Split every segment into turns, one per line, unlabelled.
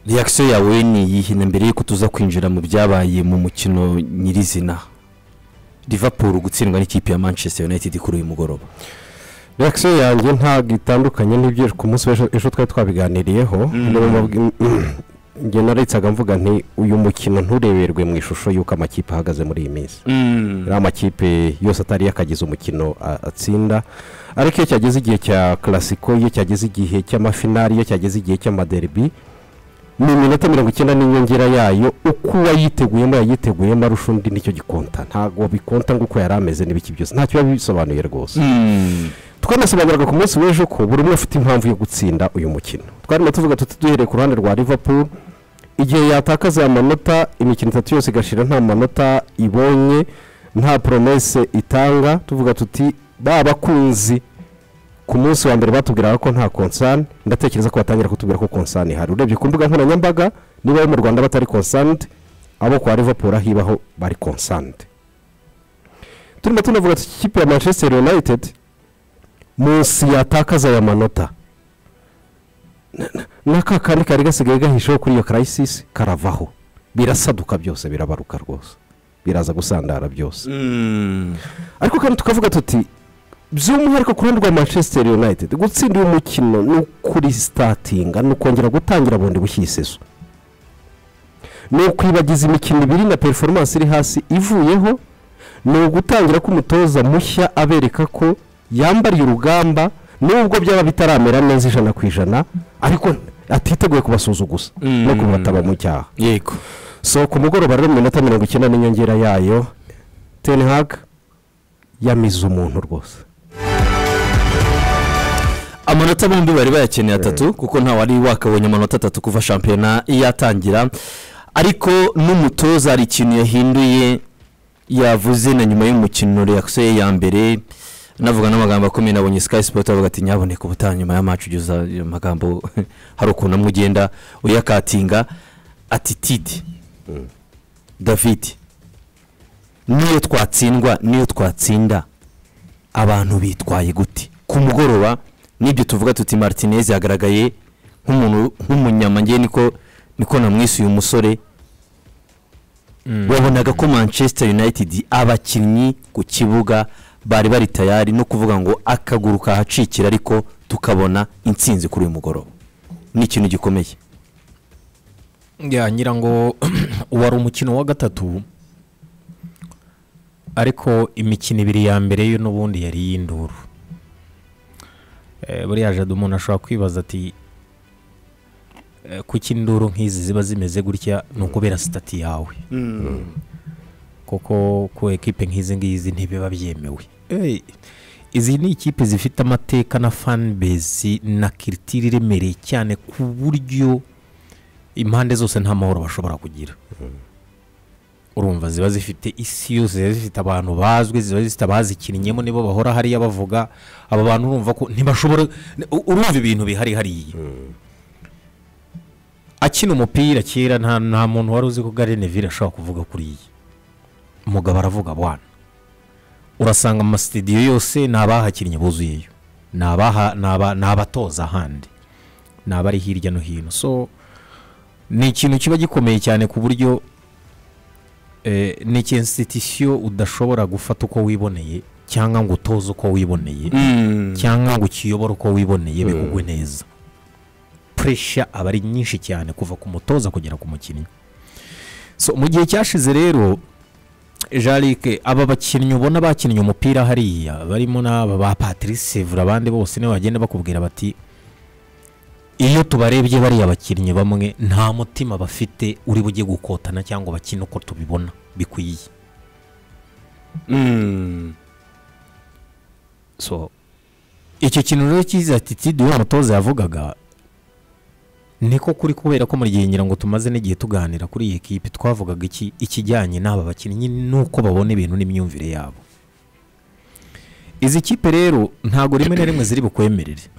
reaction yawe ni iyihe na mbere y'uko tuza kwinjira mu byabaye mu mukino nyirizina liverpool gutsindwa n'ikipe ya manchester united kuri uyu mugoroba
reakisiyo yanjye ntabwo itandukanye n'ibyo ku munsi w'ejo ejo twari twabiganiriyeho ngena naritsaga mvuga nti uyu mukino ntureberwe mu ishusho y'uko amakipe ahagaze muri iyi minsi uriya makipe yose atari yakagize umukino a- atsinda ariko iyo cyageze igihe cya karasiko iyo cyageze igihe cy'amafinari iyo cyageze igihe cy'amaderbi ni iminota mirongo icyenda n'inyongera yayo uko uwayiteguye yayiteguyemo arusha undi nicyo gikonta ntabwo bikonta nk'uko yari ameze n'ibiki byose ntacyo biba bisobanuye rwose twanasobanuraga ku munsi w'ejo ko buri umwe afite impamvu yo gutsinda uyu mukino twarimo tuvuga tuti duhereye ku ruhande rwa liverpool igihe yatakaza aya manota imikino itatu yose igashira nta manota ibonye nta poromese itanga tuvuga tuti ba bakunzi ku munsi wa mbere batubwiraga ko nta konsani ndatekereza ko batangira kutubwira ko konsani ihari urebye ku mbuga nkoranyambaga niba abo mu rwanda batari konsanide abo kwa liverpool aho ibaho bari konsanide turimo tunavuga tuti ikipe ya manchester united munsi yatakaza aya manota Na- na- n'aka kandi kari gasigaye gahisheho kuri iyo karayisisi karavaho birasaduka byose birabaruka rwose biraza gusandara byose ariko kandi tukavuga tuti by'umwihariko ku ruhande rwa manchester united gutsinda uyu mukino ni ukuri sitatinga ni ukongera gutangira bundi bushyisezo ni ukwibagiza imikino ibiri na performance iri hasi ivuyeho ni ugutangira k'umutoza mushya abereka ko yambariye urugamba nubwo byaba bitaramera neza ijana ku ijana ariko atiteguye kubasuzuguza no kubataba mu cyaha
yego
so ku mugoroba rero mu minota mirongo icyenda n'inyongera yayo tenihag yamize umuntu rwose
amanota bombi bari bayakeneye atatu kuko nta wari wakabonye amanota atatu kuva shampiyona yatangira ariko n'umutoza hari ikintu yahinduye yavuze na nyuma y'umukino reakisiyo ye ya mbere navuga n'amagambo akomeye nabonye sikayi sipoti bavuga ati nyaboneka ubutaha nyuma y'amacu ugeza ayo magambo hari ukuntu amwe ugenda uyakatinga atitidi davidi niyo twatsindwa niyo twatsinda abantu bitwaye gute ku mugoroba n'ibyo tuvuga tuti martinez yagaragaye nk'umuntu nk'umunyamange niko niko namwise uyu musore wabonaga ko manchester united abakinnyi ku kibuga bari bari tayari no kuvuga ngo akaguru kahacikira ariko tukabona intsinzi kuri uyu mugoroba ni ikintu gikomeye
ya ngira ngo wari umukino wa gatatu ariko imikino ibiri ya mbere yo n'ubundi yari iy'induru Eh, buriya jado umuntu ashobora kwibaza ati eh, kuki induru nk'izi ziba zimeze gutya ni ukubera sitati yawe kuko ku ekipe nk'izi ngizi ntibiba byemewe Eh, izi ni ikipe zifite amateka na fanbase na kiritiri iremereye cyane ku buryo impande zose nta mahoro bashobora kugira urumva ziba zifite isi yose ziba zifite abantu bazwi ziba zifite abazikinnyemo nibo bahora hariya bavuga aba bantu urumva ko ntibashobora u- urumva ibintu bihari hariya akina umupira kera nta nta muntu wari uzi ko garenevire ashobora kuvuga kuri iyi umugabo aravuga abana urasanga amasitidiyo yose ni abahakinnyi buzuyeyo ni abaha- ni aba- ni abatoza ahandi ni abari hirya no hino so ni ikintu kiba gikomeye cyane ku buryo eh, ni ikinsitisiyo udashobora gufata uko wiboneye cyangwa ngo utoze uko wiboneye cyangwa ngo ukiyobore uko wiboneye bikugwe neza puresha aba ari nyinshi cyane kuva ku mutoza kugera ku mukinnyi so mu gihe cyashize rero jarike aba bakinnyi ubona bakinnye umupira hariya barimo n'aba ba patrice sevura abandi bose nibo bagenda bakubwira bati iyo tubarebye bariya bakinnyi bamwe nta mutima bafite uri bujye gukotana cyangwa bakina uko tubibona bikwiye so icyo kintu rero cyiza atitide uyu mutoza yavugaga niko kuri kubera ko muri gihe ngira ngo tumaze n'igihe tuganira kuri iyi kipe twavugaga iki ikijyanye n'aba bakinnyi n'uko babona ibintu n'imyumvire yabo izi kipe rero ntabwo rimwe na rimwe ziri bukwemerere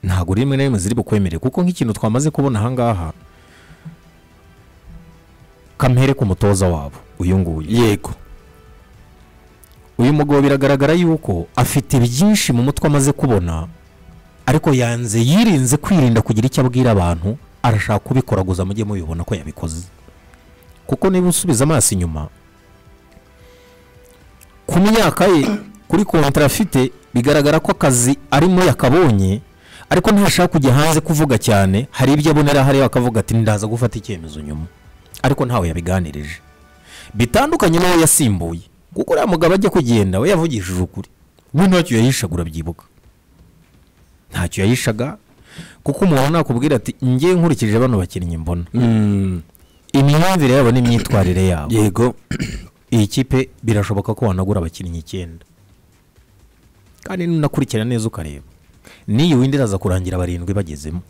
ntabwo rimwe na rimwe ziri bukwemerere kuko nk'ikintu twamaze kubona ahangaha kampere ku mutoza wabo uyu nguyu
yego
uyu mugabo biragaragara yuko afite byinshi mu mutwe amaze kubona ariko yanze yirinze kwirinda kugira icyo abwira abantu arashaka kubikora gusa mujye mubibona ko yabikoze kuko niba usubiza amaso inyuma ku myaka ye kuri kontara afite bigaragara ko akazi arimo yakabonye ariko ntashaka kujya hanze kuvuga cyane hari ibyo abonera hariya akavuga ati ndaza gufata icyemezo nyuma ariko ntawe yabiganirije bitandukanye n'uwo yasimbuye kuko uriya mugabo ajya kugenda we yavugishije ukuri we ntacyo yahishagura urabyibuka ntacyo yahishaga kuko umuntu nakubwira ati ngiye nkurikije bano bakinnyi mbona imyumvire yabo n'imyitwarire yabo
yego
iyi kipe birashoboka ko wanagura abakinnyi icyenda kandi nunakurikira neza ukareba n'iyi windi iraza kurangira barindwi bagezemo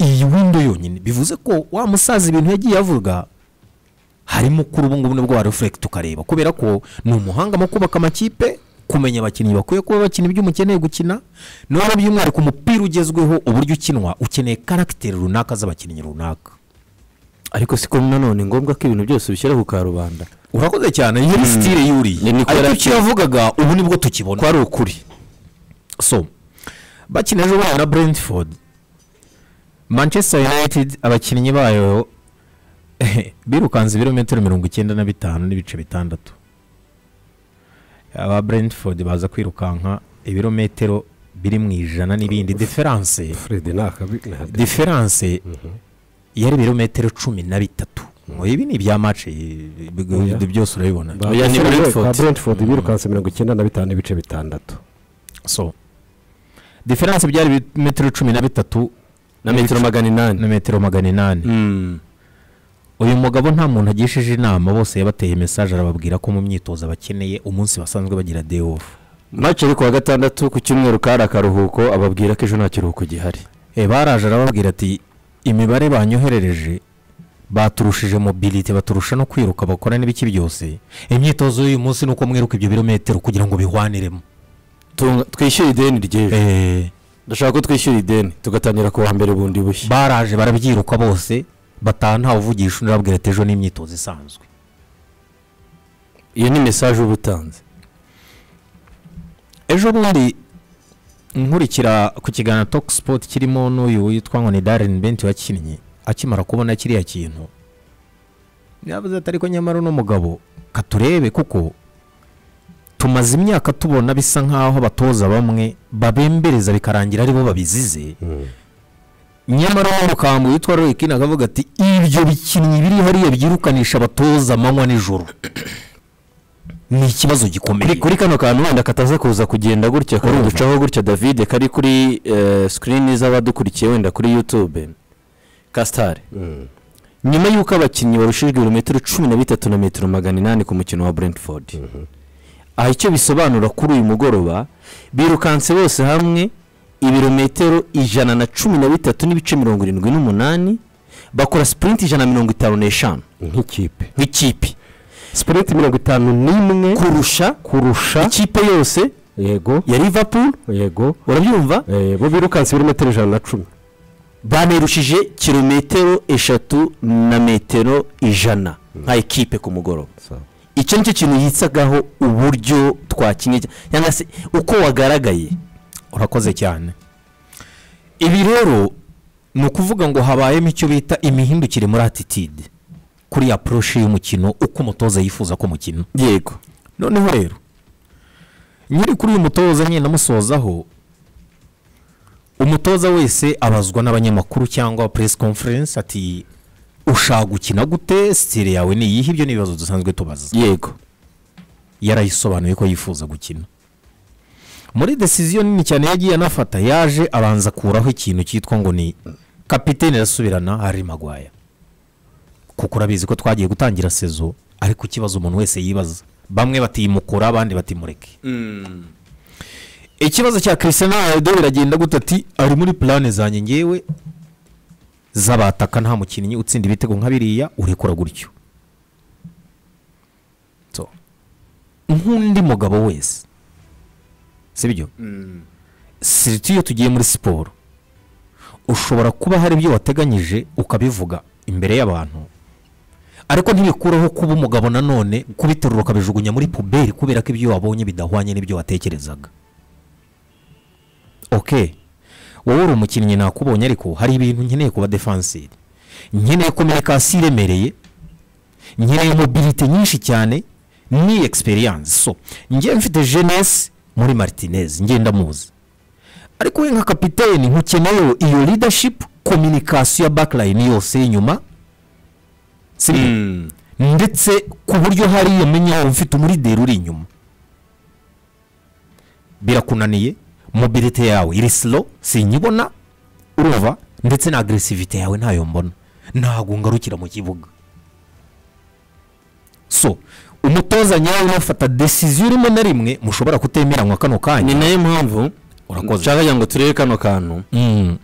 iyi windi yonyine bivuze ko wa musaza ibintu yagiye avuga harimo kuri ubu ngubu nibwo warefurekita ukareba kubera ko ni umuhanga mu kubaka amakipe kumenya abakinnyi bakwiye kuba bakina ibyo umukeneye gukina noneho by'umwihariko umupira ugezweho uburyo ukinwa ukeneye karagiteri runaka z'abakinnyi runaka
ariko siko nanone ngombwa ko ibintu byose bishyira ku karubanda
urakoze cyane iyo ni sitire
Ni
yuriye
niko
ariko
yari
icyo yavugaga ubu nibwo tukibona
ko ari ukuri
so bakina ejo bundi na brentford manchester united abakinnyi bayo birukanze ibirometero mirongo icyenda na bitanu n'ibice bitandatu aba brentford baza kwirukanka ibirometero biri mu ijana n'ibindi diferanse
feride ni akabi ni akabi.
diferanse yari ibirometero cumi na bitatu ngo ibi ni ibya mace byose urabibona
Ba-
Oya, ni
ba-
Brentford.
ba brentford birukanse mirongo icyenda na bitanu n'ibice bitandatu
so diferanse byari ibirometero cumi na bitatu
na metero magana inani
na metero magana inani
Mm.
uyu mugabo nta muntu agishije inama bose yabateye mesaje arababwira ko mu myitozo bakeneye umunsi basanzwe bagira day off
mace ari ku wa gatandatu ku cyumweru kari akaruhuko ababwira ko ejo nta kiruhuko gihari
e baraje arababwira ati imibare banyoherereje baturushije mobilite baturusha no kwiruka bakora n'ibiki byose imyitozo y'uyu munsi ni uko mwiruka ibyo birometero kugira ngo bihwaniremo
Tunga- twishyure ideni ry'ejo
Eh,
ndashaka ko twishyura ideni tugatangira ku wa mbere bundi bushya
baraje barabyiruka bose bataha ntawuvugisha undi arababwira ati ejo ni imyitozo isanzwe
iyo ni mesaje uba utanze
ejo bundi nkurikira ku kiganiro toki sipoti kirimo n'uyu witwa ngo ni darini benti wakinnye akimara kubona kiriya kintu yavuze ati ariko nyamara uno mugabo katurebe kuko tumaze imyaka tubona bisa nk'aho abatoza bamwe babembereza bikarangira aribo babizize nyamara uwo mukambwe witwa royikini akavuga ati ibyo bikinnyi biri hariya byirukanisha abatoza amanywa n'ijoro ni ikibazo gikomeye
kuri kano kantu wenda kataza kuza kugenda gutya kari uducaho gutya david kari kuri sikirini z'abadukurikiye wenda kuri yutube kasitari nyuma y'uko abakinnyi barushijwe ibirometero cumi na bitatu na metero magana inani ku mukino wa brentford aha icyo bisobanura kuri uyu mugoroba birukanse bose hamwe ibirometero ijana na cumi na bitatu n'ibice mirongo irindwi n'umunani bakora sipurinti ijana na mirongo itanu n'eshanu
nk'ikipe
nk'ikipe
sipurinti mirongo itanu n'imwe
kurusha
kurusha
ikipe yose
yego
ya liverpool
yego
urabyumva
Eh, bo birukanse ibirometero ijana na cumi
banerushije kilometero eshatu na metero ijana nka ekipe ku mugoroba icyo nicyo kintu yitsagaho uburyo twakinnye cyangwa se uko wagaragaye
urakoze cyane ibi rero ni ukuvuga ngo habayemo icyo bita imihindukire muri atitide kuri aporoshi y'umukino uko umutoza yifuza ko umukino
yego
noneho rero nyiri kuri uyu mutoza nyine namusozaho umutoza wese abazwa n'abanyamakuru cyangwa press conference ati ushaka gukina gute sitire yawe ni iyihe ibyo ni ibibazo dusanzwe tubaza
yego
yarayisobanuye ko yifuza gukina muri desiziyo nini cyane yagiye anafata yaje abanza akuraho ikintu cyitwa ngo ni kapitene irasubirana hari magwaya kuko urabizi ko twagiye gutangira sezo ariko ikibazo umuntu wese yibaza bamwe batimukura abandi batimureke ikibazo cya christian ronaldo biragenda gute ati ari muri purane zanjye ngewe z'abataka nta mukinnyi utsinda ibitego nka biriya urekura gutyo So, nk'undi mugabo wese sibyo siriti iyo tugiye muri siporo ushobora kuba hari ibyo wateganyije ukabivuga imbere y'abantu ariko ntibikuraho kuba umugabo nanone kubiterura ukabijugunya muri puberi kubera ko ibyo wabonye bidahwanye n'ibyo watekerezaga oke wowe uri umukinnyi nakubonye ariko hari ibintu nkeneye kuba defanseri nkeneye kominikasiyo iremereye nkeneye mobilite nyinshi cyane ni egisperiyanse so njye mfite jenesi muri maritinezi ngenda muzi ariko we nka kapiteni nkukeneyeho iyo ridashipu kominikasiyo ya bakarayini yose y'inyuma si byo? ndetse ku buryo hariya menya aho mfite umurideri uri inyuma birakunaniye mobilite yawe iri silo sinyibona urova ndetse na agresivite yawe ntayo mbona ntabwo ngarukira mu kibuga so umutoza nyawe unafata desiziyo rimwe na rimwe mushobora kutemeranywa kano
ni
kanya
nayo mpamvu
Urakoze.
nshaka kugira ngo turebe kano kantu
Mm.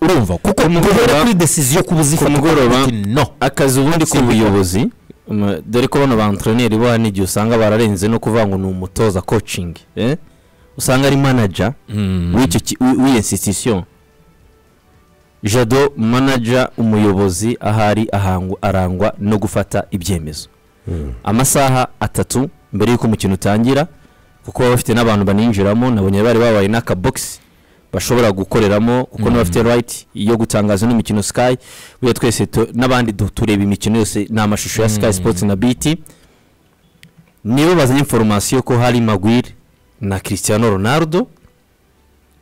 urumva kuko
mugoroba-
duhere kuri desiziyo ku buzifata
ku mugoroba-
no
akazi ubundi
Simba.
k'ubuyobozi um, dore ko bano bantreneri bo hari n'igihe usanga bararenze no kuvuga ngo ni umutoza kocingi eh? usanga ari manaja w'icyo ki- w'i- w'iyo insitisiyo jado manaja umuyobozi ahari ahangu- arangwa no gufata ibyemezo amasaha atatu mbere y'uko umukino utangira kuko baba bafite n'abantu baninjiramo nabonye bari babaye n'akabogisi bashobora gukoreramo kuko niba bafite rayiti yo gutangaza n'imikino sikayi buriya twese tu- n'abandi du- tureba imikino yose ni amashusho ya sikayi sipoti na biti nibo bazanye inforomasiyo ko hari magwire na christian ronaldo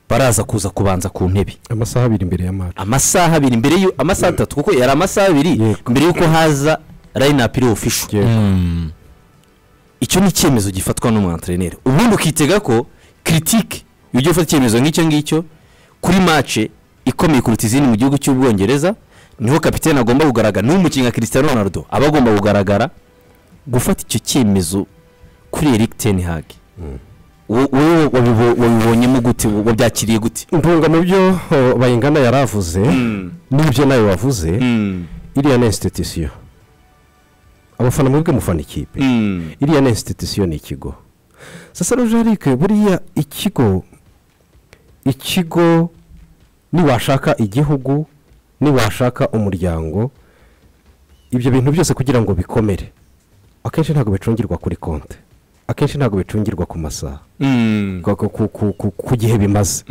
baraza kuza kubanza ku ntebe
amasaha abiri mbere ya mati
amasaha abiri mbere y'u amasaha atatu kuko yari amasaha abiri
Yego.
mbere y'uko haza rayinapu iri ofisho icyo ni icyemezo gifatwa n'umwantreneri ubundi ukitega ko kiritike iyo ugiye ufata icyemezo nk'icyo ngicyo kuri mace ikomeye kuruta izindi mu gihugu cy'ubwongereza niho kapitene agomba kugaragara n'uwo mukinnyi nka christian ronaldo aba agomba kugaragara gufata icyo cyemezo kuri eric ten hag wowe wabibo- wabibonyemo gute wabyakiriye gute
mpunga mu byo oh, bayingana yaravuze n'ibyo nawe wavuze iriya ni insititisiyo abafana mwebwe mufana ikipe iriya ni insititisiyo ni ikigo sasa rojarike buriya ikigo ikigo niwashaka igihugu niwashaka umuryango ibyo bintu byose kugira ngo bikomere akenshi ntabwo bicungirwa kuri konti akenshi ntabwo bicungirwa ku masaha ku- ku- ku- ku- ku gihe bimaze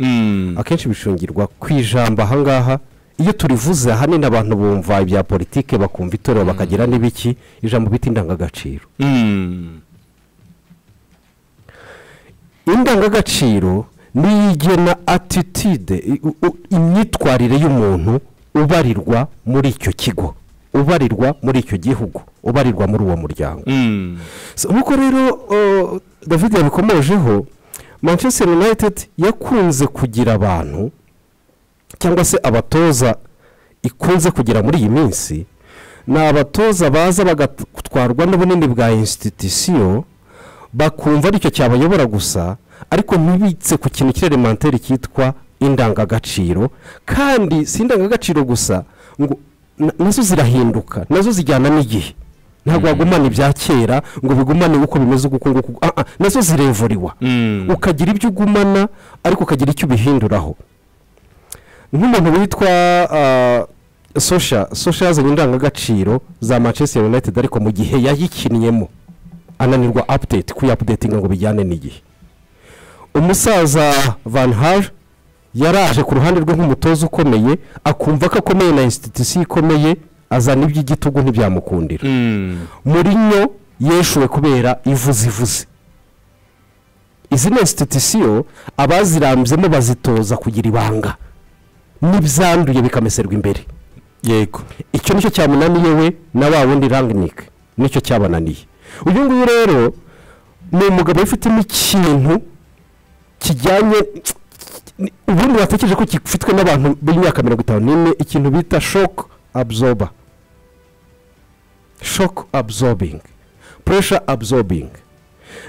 akenshi bishungirwa ku ijambo ahangaha iyo turivuze ahanini abantu bumva ibya politike bakumva itorero bakagira n'ibiki ijambo bita indangagaciro indangagaciro niyo igena atitide i- u- u- imyitwarire y'umuntu ubarirwa muri icyo kigo ubarirwa muri icyo gihugu ubarirwa muri uwo muryango So, nk'uko rero uh, david yabikomojeho manchester united yakunze kugira abantu cyangwa se abatoza ikunze kugera muri iyi minsi ni abatoza baza bagatwarwa n'ubunini bwa insititisiyo bakumva aricyo cyabayobora gusa ariko ntibitse ku kintu cy'ireremantere cyitwa indangagaciro kandi si indangagaciro gusa ngo na- nazo zirahinduka nazo zijyana n'igihe ntabwo wagumana ibya kera ngo bigumane uko bimeze uko nguko ah, ah, nazo zirevuriwa ukagira ibyo ugumana ariko ukagira icyo ubihinduraho nk'umuntu witwa ah, sosha sosha yazanye indangagaciro za manchester united ariko mu gihe yayikinniyemo ananirwa apudeti kuyapudetinga ngo bijyane n'igihe umusaza van har yaraje ku ruhande rwe nk'umutoza ukomeye akumva ko akomeye na insititisiyo ikomeye azana iby'igitugu ntibyamukundira murinyo yeshuwe kubera ivuzivuze izi ni insititisiyo abazirambyemo bazitoza kugira ibanga n'ibyanduye bikameserwa imbere
yego
icyo nicyo cyamunaniye we na wa wundi ranginike nicyo cyabananiye uyu nguyu rero ni umugabo wifitemo ikintu kijyanye ubundi watekereje ko gifitwe n'abantu b'imyaka mirongo itanu n'ine ikintu bita shock absorber shock absorbing pressure absorbing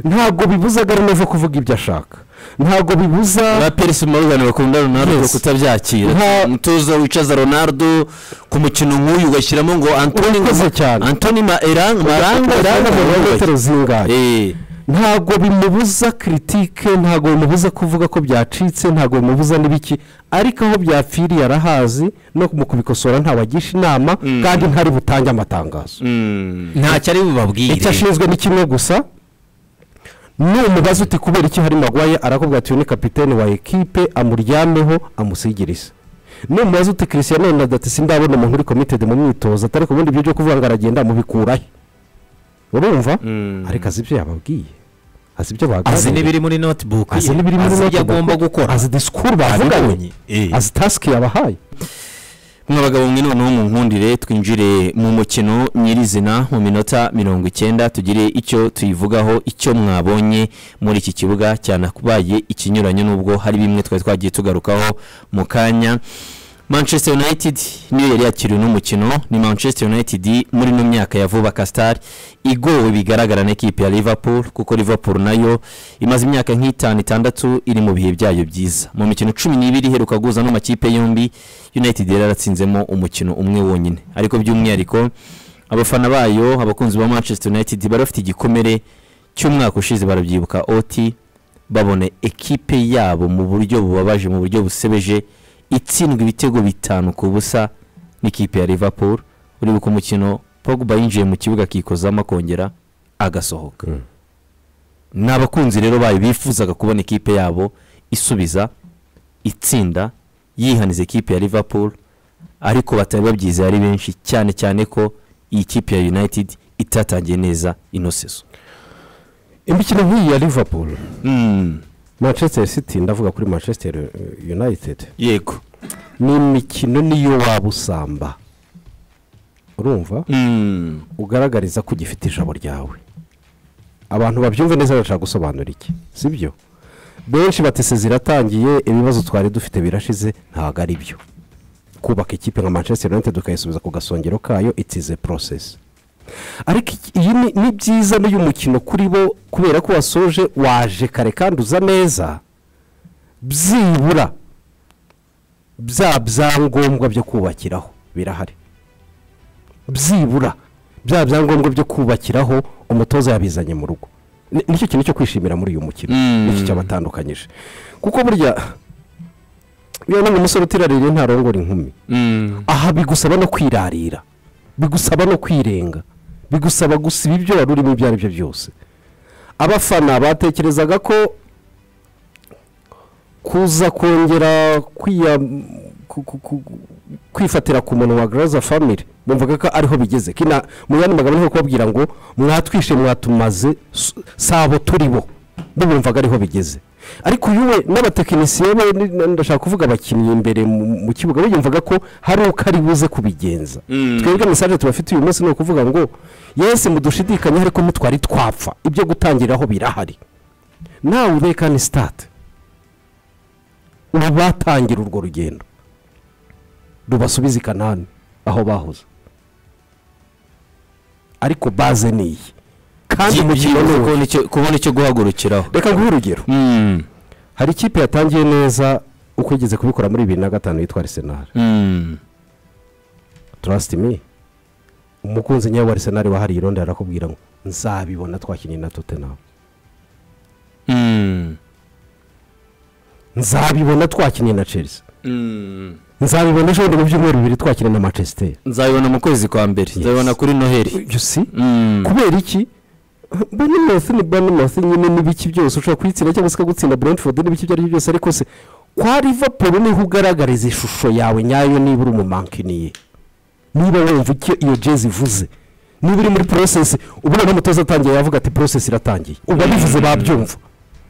ntabwo bibuzaga rinovo kuvuga ibyo ashaka ntabwo bibuza
abaperisi mabugane bakunda ronaldo
Yes.
kutabyakira
Nta-
umutoza wicaza ronaldo ku mukino nk'uyu ugashyiramo ngo antoni
Urakoze cyane.
antoni maranga maranga
Ranga mu
maranga
metero zingahe ntabwo bimubuza kiritike ntabwo bimubuza kuvuga ko byacitse ntabwo bimubuza n'ibiki ariko aho byapfiriye arahazi no mu kubikosora ntabagisha inama kandi ntari butange amatangazo
ntacyo ari bubabwire
icyo ashinzwe ni kimwe gusa numubaza uti kubera iki hari magwaye arakubwira ati uyu ni kapitene wa ekipe amuryameho amusigirize numubaza uti christian ronaldo ati sindabona umuntu uri committed mu myitozo atari ku bindi byo byo kuvuga ngo aragenda mubikurahe urumva
Mm.
ariko azi ibyo yababwiye azi ibyo baganiriye
azi n'ibiri muri notibuku
azi n'ibiri muri
azi ibyo
notebook,
agomba gukora
azi disikuru bavuganye
abibonye, eh.
azi tasike yabahaye
mwabagabo mwe noneho mu nkundire twinjire mu mukino nyirizina mu minota mirongo icyenda tugire icyo tuyivugaho icyo mwabonye muri iki kibuga cyanakubaye ikinyuranyo n'ubwo hari bimwe twari twagiye tugarukaho mu kanya manchester united niyo yari yakiriwe n'umukino ni manchester united muri ino myaka ya vuba kasitari igowe bigaragara n'ekipe ya liverpool kuko liverpool nayo imaze imyaka nk'itanu itandatu iri mu bihe byayo byiza mu mikino cumi n'ibiri iheruka guhuza n'amakipe yombi united yari yaratsinzemo umukino umwe wonyine ariko by'umwihariko abafana bayo abakunzi ba manchester united bari bafite igikomere cy'umwaka ushize barabyibuka oti babona ekipe yabo mu buryo bubabaje mu buryo busebeje itsindwa ibitego bitanu ku busa n'ikipe ya liverpool uribuka umukino pogba yinjiye mu kibuga akikozamo akongera agasohoka
Mm.
ni abakunzi rero bayo bifuzaga kubona ikipe yabo isubiza itsinda yihaniza ikipe ya liverpool ariko batari babyizeye ari benshi cyane cyane ko iyi kipe ya united itatangiye neza ino sezo
imikino nk'iyi ya liverpool
Mm,
manchester city ndavuga kuri manchester united
yego
ni imikino niyo waba usamba urumva
Mm,
ugaragariza ko ugifite ijabo ryawe abantu babyumve neza barashaka gusobanura iki si byo benshi batese ziratangiye ibibazo twari dufite birashize ntabwo ari byo kubaka ikipe nka manchester united ukayisubiza ku gasongero kayo itize porosesi ariko iki- iyi ni- ni byiza n'uyu mukino kuri bo kubera ko wasoje waje kare kandi uza neza byibura bya byangombwa byo kubakiraho birahari byibura bya byangombwa byo kubakiraho umutoza yabizanye mu rugo Ni- nicyo kintu cyo kwishimira muri uyu mukino
Mm.
nicyo cyabatandukanyije kuko burya yewe umusore utiraririye ntarongora inkumi
mm,
aha bigusaba no kwirarira bigusaba no kwirenga bigusaba gusiba ibyo wari urimo ibyo ari byo byose abafana batekerezaga ko kuza kongera kwiya ku- ku- ku- kwifatira ku muntu wa garaza family bumvaga ko ariho bigeze kina mu yandi magambo niho kubabwira ngo mwatwishe mwatumaze s- sabo turi bo bo bumvaga ariho bigeze ariko uyu we n'abatekinisiye be ni- na- ndashaka kuvuga abakinnyi imbere mu mu kibuga biyumvaga ko hari uko ari buze kubigenza
Mm.
twebwe mesaje tubafite uyu munsi ni ukuvuga ngo yese mudushidikanye ariko mutwari twapfa ibyo gutangiriraho birahari nawe ube kandi sitade ubu batangira urwo rugendo rubasubiza i kanani aho bahoze ariko baze ni iyi kandi umukino ni uwo
byibuze nicyo- kubona icyo guhagurukiraho
reka nguhe urugero
Mm,
hari ikipe yatangiye neza uko igeze kubikora muri bibiri na gatanu yitwa arisenali
mm,
turasiti mi umukunzi nyawe wa arisenali wahariye irondo arakubwira ngo nzabibona twakinnye na totenamu
mm,
nzabibona twakinnye na chelsea
mm.
nzabibona ejo bundi mu byumweru bibiri twakinnye na manchester
nzabibona mu kwezi kwa mbere nzabibona kuri noheli
you see
Mm,
kubera iki banimouth ni banimouth nyine n'ibiki byose ushobora kuyitsinda cyangwa se ikagutsinda brentford n'ibiki ibyo ari byo byose ariko se kwa liverpool niho ugaragariza ishusho yawe nyayo niba uri umumankiniye niba wumva icyo iyo jezi ivuze niba uri muri porosesi ubona n'umutoza atangiye yavuga ati porosesi iratangiye ubu abivuze babyumva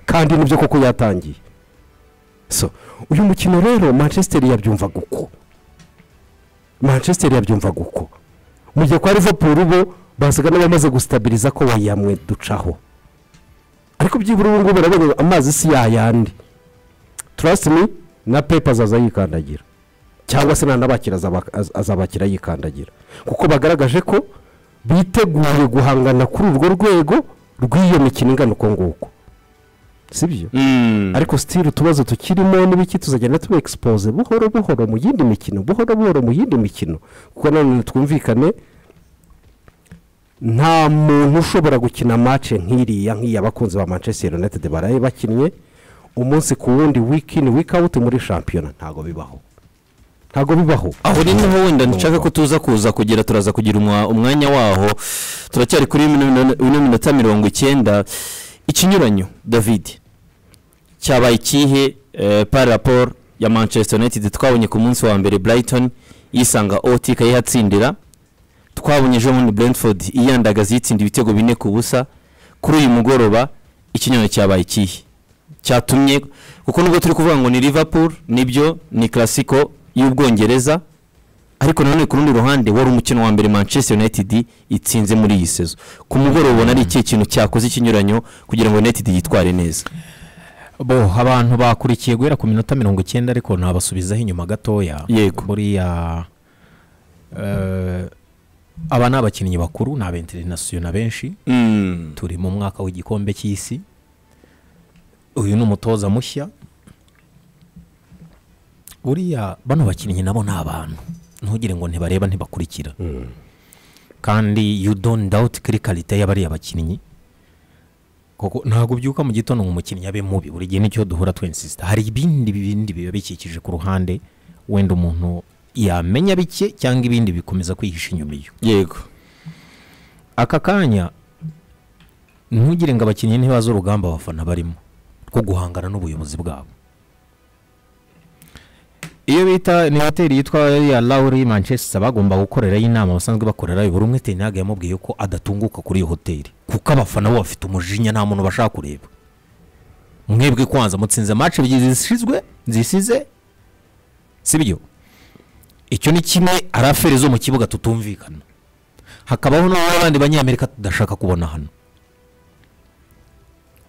kandi nibyo koko yatangiye so uyu mukino rero manchester yabyumvaga uko manchester yabyumvaga uko mu gihe kwa liverpool bo basaga n'abamaze gusitabiriza ko wayamwe ducaho ariko byibura ubu ngubu urabona amazi si yayandi trust me na pepe azaza yikandagira cyangwa se nanabakira azaba- az- azabakira yikandagira kuko bagaragaje ko biteguye guhangana kuri urwo rwego rw'iyo mikino ingana uko nguko si byo
mm,
ariko sitiri utubazo tukirimo n'ibiki tuzagenda tuba egisipoze buhoro buhoro mu yindi mikino buhoro buhoro mu yindi mikino kuko nanone twumvikane nta muntu ushobora gukina mace nk'iriya nk'iyi abakunzi ba manchester united baraye bakinnye umunsi ku wundi wiki ni wiki awuti muri shampiyona ntabwo bibaho ntabwo bibaho
aho ni niho wenda nshaka ko tuza kuza kugira turaza kugira umwa- umwanya waho turacyari kuri ino minota mirongo icyenda ikinyuranyo david cyabaye ikihe eh, par rapport ya manchester united twabonye ku munsi wa mbere brighton yisanga ot ikayihatsindira twabonye ejo bundi brentford yiyandagaza yitsinda ibitego bine ku busa kuri uyu mugoroba ikinyuranyo cyabaye ikihe cyatumye kuko nubwo turi kuvuga ngo ni liverpool nibyo ni classico y'ubwongereza ariko nanone ku rundi ruhande wari umukino wa mbere manchester united itsinze muri iyi sezo ku mugoroba ubona ari ikihe kintu cyakoze ikinyuranyo kugira ngo united yitware neza
bo abantu bakurikiye guhera ku minota mirongo icyenda ariko nabasubizaho inyuma gatoya
Yego.
buriya eh, aba ni abakinnyi bakuru ni aba interinasiyona benshi turi mu mwaka w'igikombe cy'isi uyu ni umutoza mushya buriya bano bakinnyi nabo ni abantu ntugire ngo ntibareba ntibakurikira kandi you don't doubt kuri karite y'abariya bakinnyi kuko ntabwo ubyuka mu gitondo ngo umukinnyi abe mubi buri gihe nicyo duhura twinsisita hari ibindi bindi biba bikikije ku ruhande wenda umuntu yamenya bike cyangwa ibindi bikomeza kwihisha inyuma iyo
yego
aka kanya ntugire ngo abakinnyi ntibaze urugamba abafana barimo rwo guhangana n'ubuyobozi bwabo iyo bita ni hoteli yitwa ya lauri manchester bagomba gukorerayo inama basanzwe bakorerayo buri umwe tenage yamubwiye ko adatunguka kuri iyo hoteli kuko abafana bo bafite umujinya nta muntu bashaka kureba mwebwe kwanza mutsinze match ebyiri zisizwe zisize sibyo icyo ni kimwe araferi zo mu kibuga tutumvikana hakabaho n'abandi banyamerika tudashaka kubona hano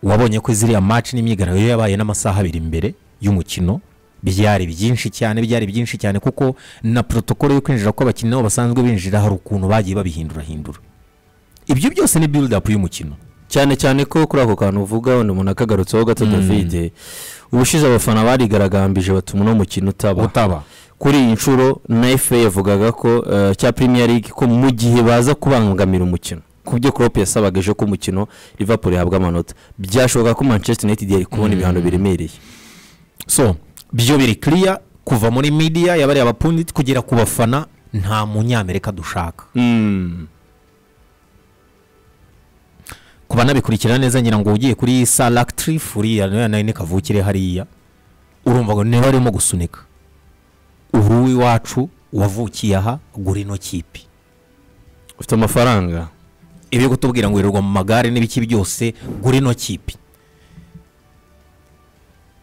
wabonye ko ziriya match n'imyigaragambyo yabaye n'amasaha abiri mbere y'umukino byari byinshi cyane byari byinshi cyane kuko na protokolo yo kwinjira kw'abakinnyi nabo basanzwe binjira hari ukuntu bagiye babihindurahindura ibyo byose ni build up y'umukino
cyane cyane ko kuri ako kantu uvuga wenda umuntu akagarutseho gato david ubushize abafana barigaragambije batuma uno mukino utaba
utaba
kuri iyi nshuro na FA yavugaga ko eh, cya Premier League ko mu gihe baza kubangamira umukino ku byo Klopp yasabaga ejo ko umukino Liverpool yahabwa amanota byashoboka ko Manchester United yari kubona ibihano biremereye
so byo biri clear kuva muri media yabariye abapunditi kugera ku bafana nta munyamerika dushaka ku banabikurikira neza ngira ngo ugiye kuri sa lactrif uriya nayo nayo ni kavukire hariya urumva ngo niba arimo gusunika uri iwacu wavukiye aha gura ino kipe
ufite amafaranga
ibyo kutubwira ngo wirirwa mu magare n'ibiki byose gura ino kipe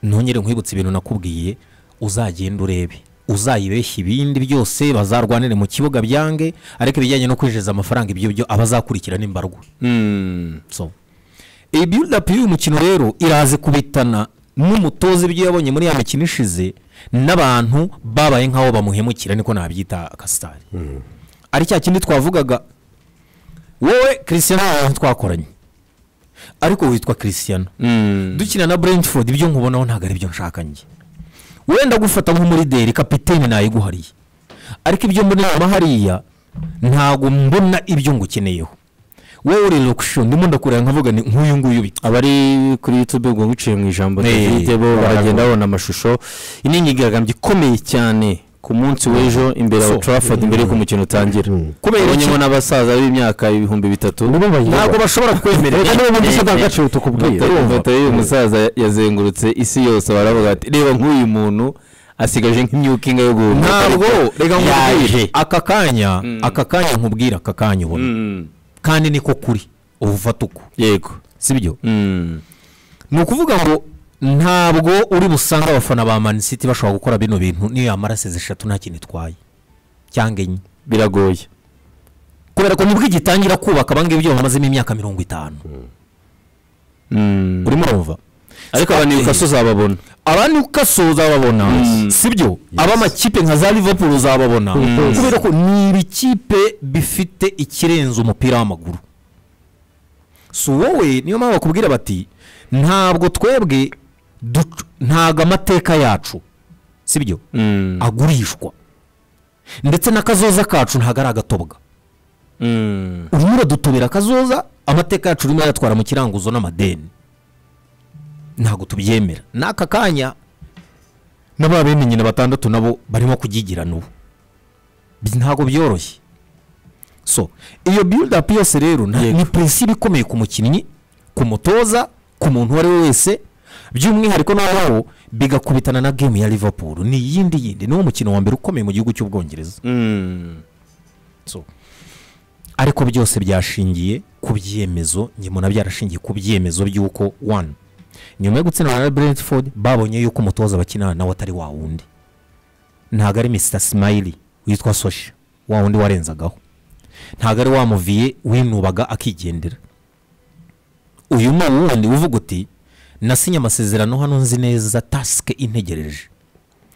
ntongere nkwibutsa ibintu nakubwiye uzagenda urebe uzayibeshya ibindi byose bazarwanire mu kibuga byange ariko ibijyanye no kwinjiriza amafaranga ibyo byo abazakurikira n'imbarwa so iyi build up y'uyu mukino rero iraze kubitana n'umutoza ibyo yabonye muri ya mikino ishize n'abantu babaye nk'aho bamuhemukira niko nabyita akasitari ari cya kindi twavugaga wowe christian abantu twakoranye ariko witwa christian dukina na brentford ibyo nkubonaho ntabwo ari byo nshaka njye wenda gufata nk'umurideri kapitene nayiguhariye ariko ibyo mbona inyuma hariya ntabwo mbona ibyo ngukeneyeho wowe uri locution ndimo ndakureba nkavuga ni nk'uyu nguyu bita
abari kuri youtube ubwo biciye mu ijambo
Eh,
David bo baragenda babona amashusho iyi ni inyigaragambyo ikomeye cyane ku munsi w'ejo imbere ya
So.
Old Trafford mbere y'uko umukino utangira
Kubera iki?
ubonyemo n'abasaza b'imyaka ibihumbi bitatu
ntabwo
bashobora
Reka niba ubundi usa ndangagaciro tukubwira
ifoto y'uyu musaza ya- yazengurutse isi yose baravuga ati reba nk'uyu muntu asigaje nk'imyukinga yo guhumeka
ntabwo reka nkubwire
yaje
aka kanya aka kanya nkubwira aka kanya ubona
Mm,
kandi niko kuri uba ufata uko
yego
sibyo
Mm,
ni ukuvuga ngo ntabwo uri busange abafana ba mani siti bashobora gukora bino bintu niyo yamara sezi eshatu nta kintu itwaye cyangwa enye
biragoye
kubera ko nibwo igitangira kubaka abangibi byo bamazemo imyaka mirongo itanu
Mm.
urimo urumva
ariko abantu yukaso uzababona
abandi ukaso uzababona sibyo ab'amakipe nka za liverpool uzababona kubera ko ni ibikipe bifite ikirenze umupira w'amaguru si wowe niyo mpamvu bakubwira bati ntabwo twebwe duc- ntabwo amateka yacu sibyo
Mm,
agurishwa ndetse n'akazoza kacu ntabwo ari agatobwa
mm,
urimo uradutobera akazoza amateka yacu urimo yatwara mu kiranguzo n'amadeni ntabwo tubyemera n'aka kanya n'aba bene nyina batandatu nabo barimo kubyigirana ubu Bi- ntabwo byoroshye so iyo build up yose rero nta-
Yego.
ni prinsipe ikomeye ku mukinnyi ku mutoza ku muntu uwo ari we wese by'umwihariko n'aho bigakubitana na gemu ya liverpool ni iyindi yindi niwo mukino wa mbere ukomeye mu gihugu cy'ubwongereza
Mm.
So, ariko byose byashingiye ku byemezo nyuma byarashingiye ku byemezo by'uko wani nyuma yo gutsinda na brentford babonye yuko umutoza bakinana nawe atari wa wundi ntabwo ari mr smiley witwa sosha wa wundi warenzagaho ntabwo ari wa muviye winubaga akigendera uyu ni uwundi uvuga uti nasinye amasezerano hano nzi neza tasike integereje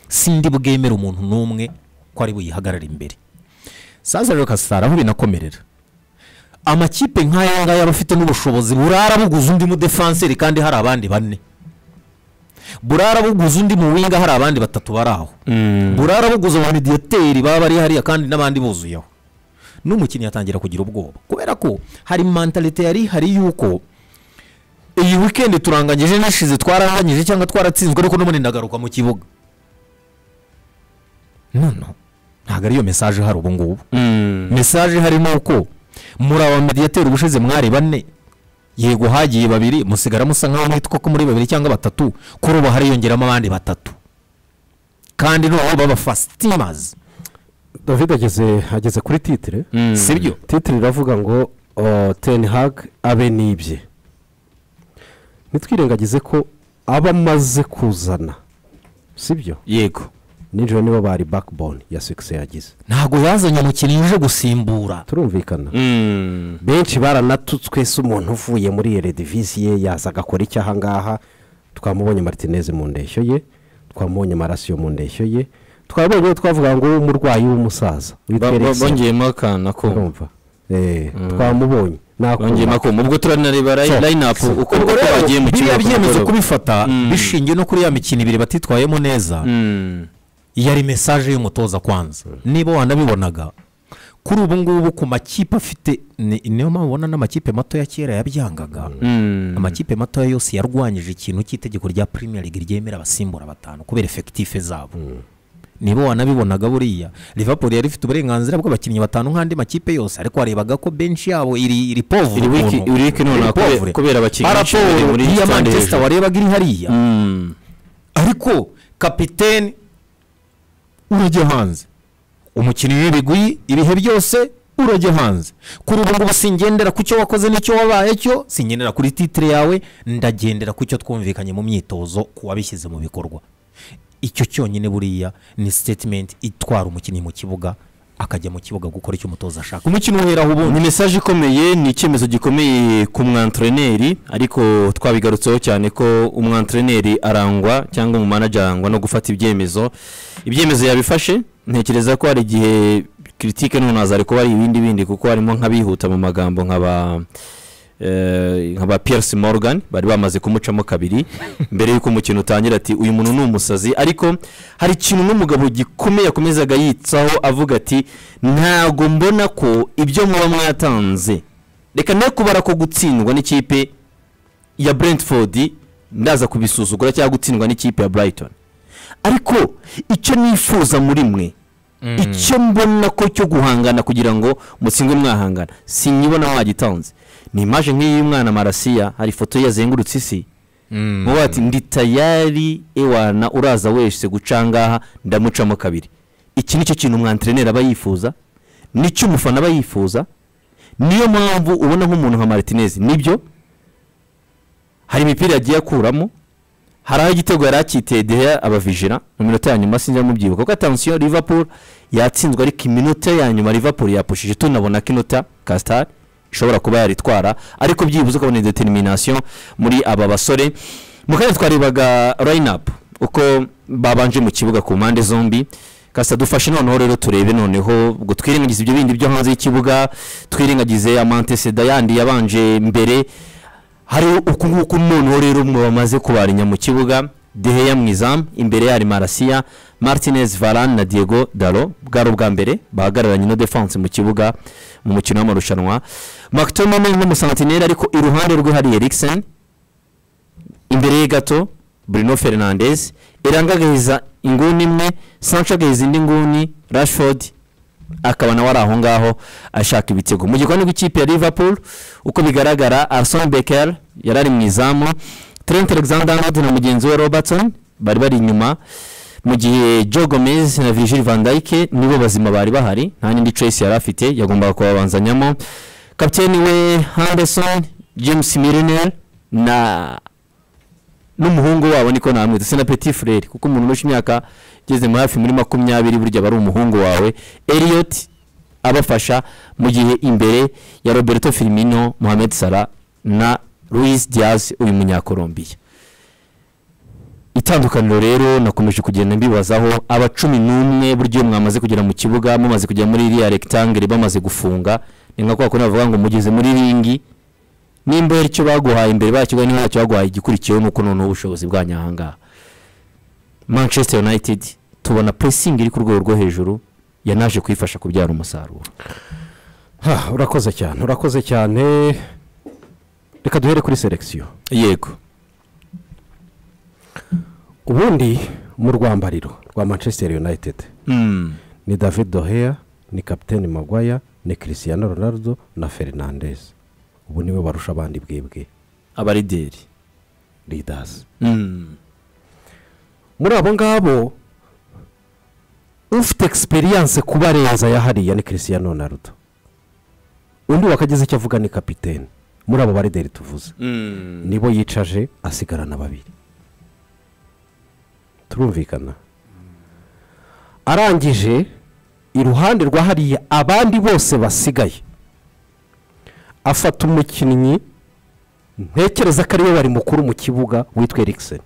sindi bwemere umuntu n'umwe ko ari buyihagarare imbere saza rero kasitara aho binakomerera amakipe nk'aya ngaya aba afite n'ubushobozi burara buguze undi mudefanseri kandi hari abandi bane burara buguze undi mu winga hari abandi batatu bari aho burara buguze mu midiyoteri baba bari hariya kandi n'abandi buzuyeho n'umukinnyi atangira kugira ubwoba kubera ko hari mantalite yari hari yuko iyi wikendi turanganyije n'ashize twararanganyije cyangwa twaratsinzwe ariko n'ubundi ndagaruka mu kibuga none ntabwo ariyo mesaje hari ubu ngubu
Mm.
mesaje harimo uko muri aba mediyateri ubushize mwari bane yego hagiye babiri musigara musa nk'aho mwitwa ko muri babiri cyangwa batatu kuri ubu hariyongeramo abandi batatu kandi noneho baba fasitimazi
david ageze ageze kuri titire
Mm.
si byo
titire iravuga ngo teni hag abe n'ibye ntitwirengagize ko aba amaze kuzana sibyo
yego
ninjoro nibo bari bakibone ya sekise yagize
ntabwo yazanye umukinnyi uje gusimbura
turumvikana
Mm.
benshi baranatutswe se umuntu uvuye muri eredivisiye yaza agakora iki ahangaha twamubonye maritineze mu ndeshyo ye twamubonye marasiyo mu ndeshyo ye twabonye uwo twavuga ngo umurwayi w'umusaza witwa
Ba- ba-
Eriksen.
bongeyemo akantu ako
Urumva? Eh, twamubonye Nakuma.
bongeyemo ako ubwo turanareba
So.
layinapu uko uko bagiye mu
biriya
kibuga ku
byemezo
mugoroba.
kubifata
Mm.
bishingiye no kuri ya mikino ibiri batitwayemo neza
Mm.
yari mesaje y'umutoza kwanza niba wanabibonaga kuri ubu ngubu ku makipe afite ni- niyo mpamvu ubona n'amakipe mato ya kera yabyangaga
Mm.
amakipe matoya yose yarwanyije ikintu cy'itegeko rya premier league ryemera abasimbura batanu kubera efekitife zabo niba wanabibonaga buriya liverpool yari ifite uburenganzira bw'abakinnyi batanu nk'andi makipe yose ariko warebaga ko benshi yabo iri iri povure
iri wiki
ukuntu.
iri wiki
Iri
nonaha
povure.
kubera- kubera abakinnyi benshi
Paraporo
bari muri
iya
stade
manchester
hejuru.
warebaga iri hariya
Mm.
ariko kapitene urajya hanze umukinnyi w'ibigwi ibihe byose urajya hanze kuri ubu ngubu singendera ku cyo wakoze n'icyo wabaye cyo singendera kuri titire yawe ndagendera ku cyo twumvikanye mu myitozo ku wabishyize mu bikorwa icyo cyonyine buriya ni sitetimenti itwara umukinnyi mu kibuga akajya mu kibuga gukora icyo umutoza ashaka umukino uheraho ubundi
ni mesaje ikomeye ni icyemezo gikomeye ku mwantreneri ariko twabigarutseho cyane ko umwantreneri arangwa cyangwa umumanaje arangwa no gufata ibyemezo ibyemezo yabifashe ntekereza ko hari igihe kiritike none hazari kuba hari ibindi bindi kuko harimo nk'abihuta mu magambo nka ba eh, nka ba pierce morgan bari bamaze kumucamo kabiri mbere y'uko umukino utangira ati uyu muntu ni umusazi ariko hari ikintu n'umugabo gikomeye akomezaga yitsaho avuga ati ntago mbona ko ibyo muba mwatanze reka ne kubara ko gutsindwa n'ikipe ya brentford ndaza kubisuzugura cyangwa gutsindwa n'ikipe ya brighton ariko icyo nifuza muri mwe icyo mbona ko cyo guhangana kugira ngo mutsindwe mwahangana sinyibona mwagitanze ni imaje nk'iyi y'umwana marasiya hari ifoto ye yazengurutse isi muba bati ndi tayari ewana uraza wese guca ngaha ndamucamo kabiri iki ni cyo kintu umwantereneri aba yifuza nicyo umufana aba yifuza niyo mpamvu ubona nk'umuntu nka maritinezi nibyo hari imipira yagiye akuramo hari aho igitego yari akiteye deya abavijira mu minota ya nyuma sinzi mubyibuka kuko atansiyo liverpool yatsinzwe ariko iminota ya nyuma liverpool yapushije tunabona ko inota kasitari ishobora kuba yaritwara ariko byibuze ukabona determination muri aba basore mu kanya twarebaga rayinapu uko babanje mu kibuga ku mpande zombi kasita dufashe noneho rero turebe noneho ubwo twirengagize ibyo bindi byo hanze y'ikibuga twirengagize amanteseda yandi yabanje mbere hari uku nguku noneho rero mwe bamaze kubarinya mu kibuga deheya mu izamu imbere yari marasiya martinez varan na diego daro bwari ubwa mbere bahagararanye no defense mu kibuga mu mukino w'amarushanwa mactominay nk'umusantineri ariko iruhande rwe hari eriksen imbere ye gato bruno fernandez iranga agahiza inguni imwe sancho agahiza indi nguni rashford akaba nawe ari aho ngaho ashaka ibitego mu gikoni rw'ikipe ya liverpool uko bigaragara arson becker yari ari mu izamu trent alexander arnold na mugenzi we robertson bari bari inyuma mu gihe joe gomez na virgil van dijk nibo bazima bari bahari nta n'indi trace yari afite yagombaga kubabanzanyamo kapiteni we henderson james milner na n'umuhungu wabo niko namwita se na petit frere kuko umuntu urusha imyaka igeze muri hafi muri makumyabiri burya aba ari umuhungu wawe elliot abafasha mu gihe imbere ya roberto firmino mohamed salah na louis diaz uyu munyakolombiya itandukaniro rero nakomeje kugenda mbibazaho aba cumi n'umwe burya iyo mwamaze kugera mu kibuga mumaze kugera muri iriya rectangle bamaze gufunga ni nka kwa kundi bavuga ngo mugeze muri ringi nimba hari icyo baguhaye imbere bakivuga niba ntacyo baguhaye igikurikiyeho nuko noneho ubushobozi bwanyu aha ngaha manchester united tubona pressing iri ku rwego rwo hejuru yanaje kuyifasha kubyara umusaruro
Ha, urakoze cyane urakoze cyane reka duhere kuri selekisiyo
yego
ubundi mu rwambariro rwa manchester united ni david doheya ni kapitene magwaya ni christian ronaldo na fernandez ubu niwe barusha abandi bwebwe
abarideri
leaders muri abo ngabo ufite egisperiyanse kuba reza ya hariya ni christian ronaldo undi wakagize icyo avuga ni kapitene muri abo barideri tuvuze nibo yicaje asigarana babiri turumvikana arangije iruhande rwa hariya abandi bose basigaye afata umukinnyi ntekereza ko ariwe wari mukuru mu kibuga witwa erikiseni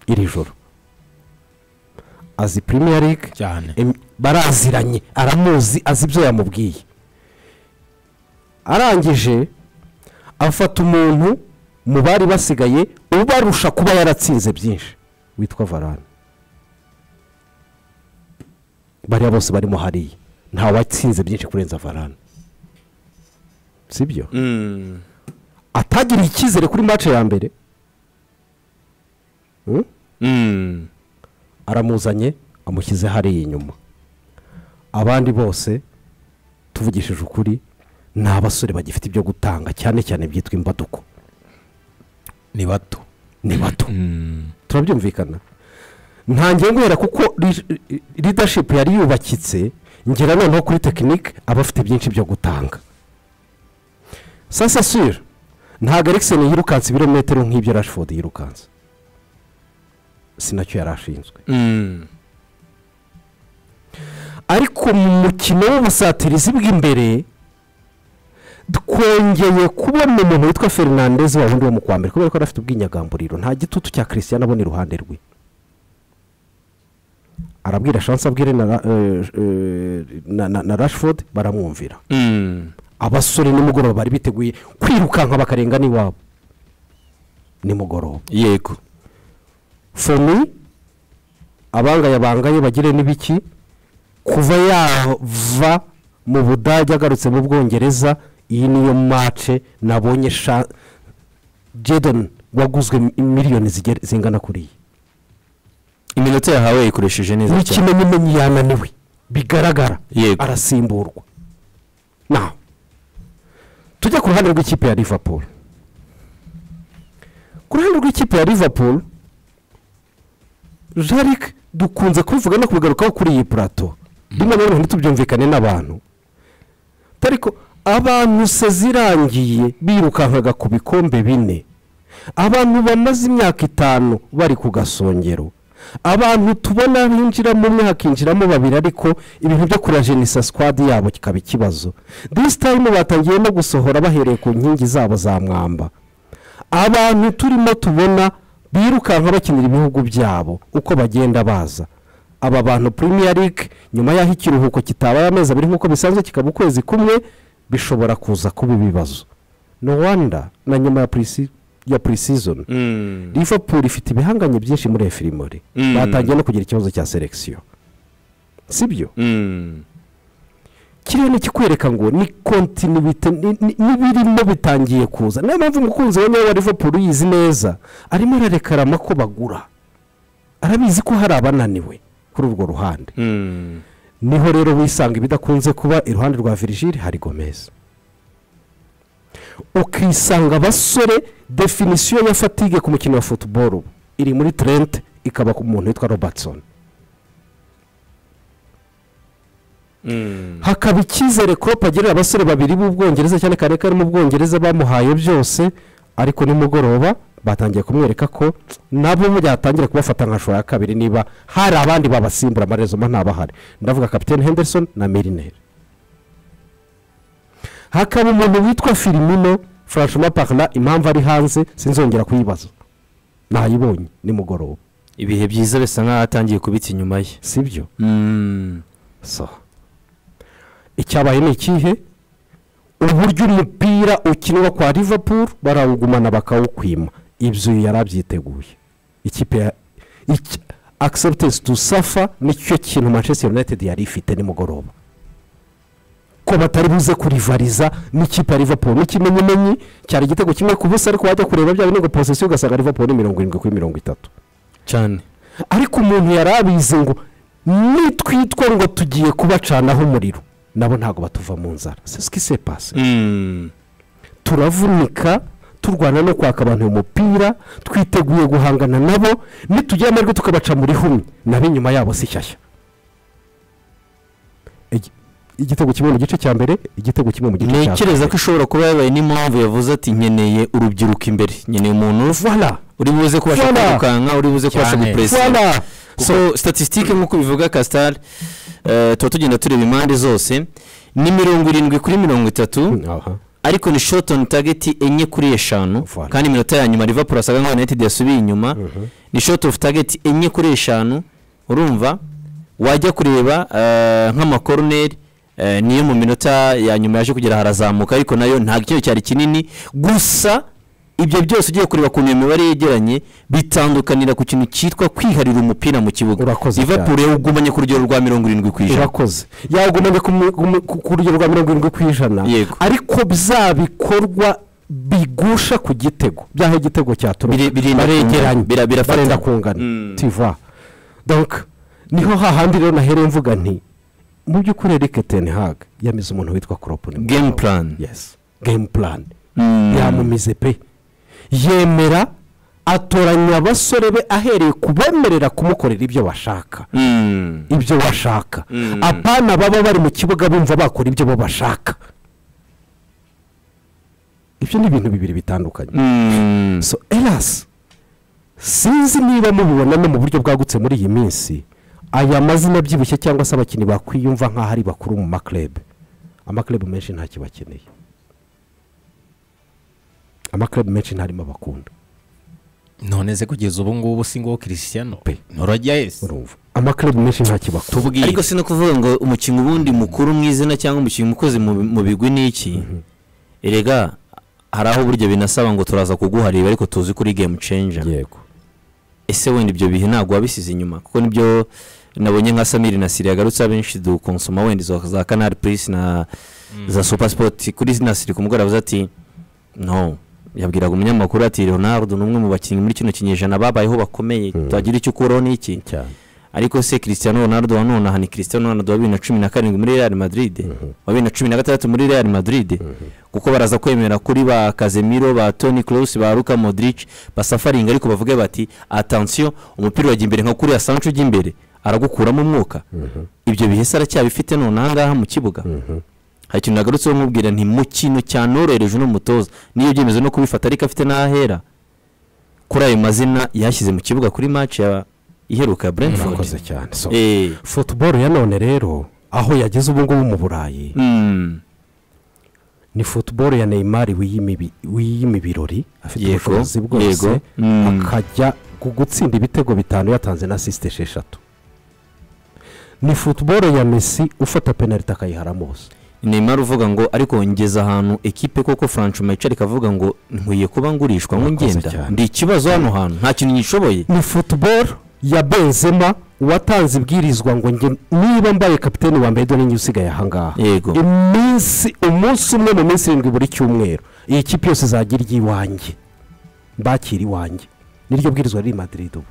iri joro azi premier league
cyane
Em- baraziranye aramuzi azi ibyo yamubwiye arangije afata umuntu mu bari basigaye ubarusha kuba yaratsinze byinshi witwa varane bariya bose barimo hariya nta watsinze byinshi kurenza varane si byo atagiriye icyizere kuri mace ya mbere Hmm? aramuzanye amushyize hariya inyuma abandi bose tuvugishije ukuri ni abasore bagifite ibyo gutanga cyane cyane byitwa imbaduko
ni bato
ni bato turabyumvikana ntangiye guhera kuko leadership yari yubakitse ngera noneho kuri tekinike aba afite byinshi byo gutanga sasa sire ntabwo erikiseni yirukanse ibirometero nk'ibyo rashford yirukanse si nacyo yari ashinzwe ariko mu mukino w'ubusatirizi bw'imbere twongeye kubona umuntu witwa fernandez wa wundi wo mu kwa mbere kubera ko yari afite ubwinyagamburiro nta gitutu cya christian abona iruhande rwe arabwira shansi abwire na, Ra- eh, eh, na, na, na rashford baramwumvira abasore nimugoroba bari biteguye kwirukanka bakarenga n'iwabo nimugoroba
yego
fomi abangaye abangaye bagire n'ibiki kuva yava mu budage agarutse mu bwongereza iyi niyo mace nabonye sha jedoni waguzwe mi- miliyoni zigera- zingana kuriya
iminota yahawe yayikoresheje neza cyane
n'ikimenyimenyi yananiwe bigaragara
Yego.
arasimburwa naho tujya ku ruhande rw'ikipe ya liverpool ku ruhande rw'ikipe ya liverpool jarike dukunze kubivuga no kubigarukaho kuri iyi purato rimwe na rimwe tubyumvikane n'abantu ariko abantu se zirangiye birukankaga ku bikombe bine abantu bamaze imyaka itanu bari ku gasongero abantu tubona binjiramo umwe hakinjiramo babiri ariko ibintu byo kuri jenisa sikwadi yabo kikaba ikibazo disi tayimu batangiye no gusohora bahereye ku nkingi zabo za mwamba abantu turimo tubona birukanka bakinira ibihugu byabo uko bagenda baza aba bantu premier league nyuma y'aho ikiruhuko kitabaye amezi abiri nk'uko bisanzwe kikaba ukwezi kumwe bishobora kuza kuba ibibazo no wanda na nyuma ya pre ya pre-season liverpool ifite ibihanganye byinshi muri efirimori
Mm.
batangiye no kugira ikibazo cya selekisiyo sibyo kiriya ni ikikwereka ngo ni kontinuwite ni- ni- n'ibirimo bitangiye kuza niyo mpamvu umukunzi we niwe wa liverpool uyizi neza arimo ararekarama ko bagura arabizi ko hari abananiwe kuri urwo ruhande niho rero wisanga ibidakunze kuba iruhande rwa virigile hari gomeza ukisanga abasore definisiyo ya fatige ku mukino wa futuboro ubu iri muri trente ikaba ku muntu witwa robertson hakaba icyizere kopa agirira abasore babiri b'ubwongereza cyane cyane ko ari mu bwongereza bamuhaye byose ariko nimugoroba batangiye kumwereka ko nabo byatangira kubafata nka shora ya kabiri niba hari abandi babasimbura amarezo mba ntabahari ndavuga kapitene henderson na mirineri hakaba umuntu witwa firimino furashoma parara impamvu ari hanze sinzongera kuyibaza nayibonye nimugoroba
ibihe byiza bisa nk'aho atangiye kubitsa inyuma ye
si byo so icyabaye ni ikihe uburyo umupira ukinwa kwa liverpool barawugumana bakawukwima ibyo yari abyiteguye ikipe ya akiseputesi tu safa nicyo kintu manchester united yari ifite nimugoroba ko batari buze kurivariza n'ikipe ya liverpool n'ikimenyimenyi cyari igitego kimwe ku busa ariko wajya kureba bya binego posesiyo ugasanga liverpool ni mirongo irindwi kuri mirongo itatu
cyane
ariko umuntu yari abizi ngo nitwitwa ngo tugiye kubacanaho umuriro nabo ntabwo batuva mu nzara sesike sepase turavunika turwana no kwaka abantu uyu mupira twiteguye guhangana nabo nitugira amajwi tukabaca muri humwe nabo inyuma yabo si shyashya Igi- igitego kimwe mu gice cya mbere igitego kimwe mu gice cya
ntekereza ko ishobora kuba yabaye n'impamvu yavuze ati nkeneye urubyiruko imbere nkeneye umuntu
voilà
uri buze kubasha
Voilà.
kwirukanka uri buze kubasha
Cyane.
gupuresinga
voilà
so statisitike nk'uko bivuga kasitari eh, tuba tugenda tureba impande zose ni mirongo irindwi kuri mirongo itatu
aha
ariko ni shoti oni tageti enye kuri eshanu
Voilà.
kandi iminota ya nyuma liverpool asaga nka united yasubiye inyuma ni shoti ofu tageti enye kuri eshanu urumva wajya kureba eh, nk'amakoroneri eh, niyo mu minota ya nyuma yaje kugera harazamuka ariko nayo ntabwo ikintu cyari kinini gusa ibyo byose ugiye kureba ku iyo mibare yegeranye bitandukanira ku kintu cyitwa kwiharira umupira mu kibuga
Urakoze
liverpool yawugumanye ku rugero rwa mirongo irindwi ku ijana
urakoze yagumanye ku mu- ku mu- ku- ku rugero rwa mirongo irindwi ku ijana
Yego.
ariko bya bikorwa bigusha ku gitego byaho igitego cyaturuka
Biri- birinda
baregeranye
kungana, bira- birafata.
barenda kungana
Mm.
tiva donc niho hahandi rero nahereye mvuga nti mu by'ukuri erike tenihage yamize umuntu witwa koropu
game plan
yes game plan
Mm.
yamumize pe yemera atoranya abasore be ahereye ku bemerera kumukorera ibyo bashaka
Mm.
ibyo bashaka
Mm.
apana baba bari mu kibuga bumva bakora ibyo bo bashaka ibyo ni ibintu bibiri bitandukanye
Mm.
so erasi sinzi niba mubibona no mu buryo bwagutse muri iyi minsi aya mazina abyibushye cyangwa se abakinnyi bakwiyumva nk'aho ari bakuru mu makurebe amakurebe menshi ntacyo bakeneye amakurebe menshi ntarimo abakunda
none se kugeza ubu ngubu si ngowe kirisiyano
Pe.
nturajya yesi
urumva amakurebe menshi ntacyo bakunda
tubwire
ariko si no kuvuga ngo umukinnyi ubundi mukuru mu izina cyangwa umukinnyi umukozi mu mu bigwi ni iki erega hari aho burya binasaba ngo turaza kuguharira ariko tuzi kuri game changer
yego
ese wenda ibyo bihe ntabwo wabisize inyuma kuko nibyo nabonye nka samiri na siri yagarutse abenshi dukonsoma wenda izo za kanari purisi na za supa sipoti kuri na siri ku mugoroba avuze ati no yabwiraga umunyamakuru ati leonard ni umwe mu bakinnyi muri kino kinyejana babayeho bakomeye tutagira icyo ukuraho n'iki
cyane
ariko se Cristiano Ronaldo wa none aha ni Cristiano Ronaldo wa bibiri na cumi na karindwi muri Real Madrid wa bibiri na cumi na gatandatu muri Real Madrid kuko baraza kwemera kuri ba Casemiro ba Toni Kroos ba Luka Modric basafaringa ariko bavuge bati attention umupira wajya imbere nka kuriya Sancho ujya imbere aragukuramo umwuka ibyo bihe se aracyabifite none aha ngaha mu kibuga hari ikintu nagarutseho nkubwira nti mu kintu cyanorohereje uno mutoza n'iyo byemezo no kubifata ariko afite n'ahera kuri ayo mazina yashyize mu kibuga kuri match ya iheruka ya Brentford
murakoze cyane so
Eh,
futuboro ya none rero aho yageze ubu ngubu mu burayi
mm,
ni futuboro ya neymar wiyimibi- wiyima ibirori afite
Yego,
ubushobozi
yego,
bwose
mm.
akajya gu- gutsinda ibitego bitanu yatanze na asisite esheshatu ni futuboro ya mesi ufata penaliti akayiharamo bose
Neymar uvuga ngo ariko ngeze ahantu ekipe koko Francho Mayicari kavuga ngo nkwiye kuba ngurishwa ngo
Murakoze
ngenda
cyane.
ndi ikibazo hano hantu nta kintu nyishoboye
ni futuboro ya benzema watanze ibwirizwa ngo nge niba mbaye kapiteni wa mbere dore njye usigaye ahangaha
Yego.
iminsi umunsi umwe mu minsi irindwi buri cyumweru iyi kipe yose izagira iry'iwanjye mbakira iwanjye niryo bwirizwa riri madrid ubu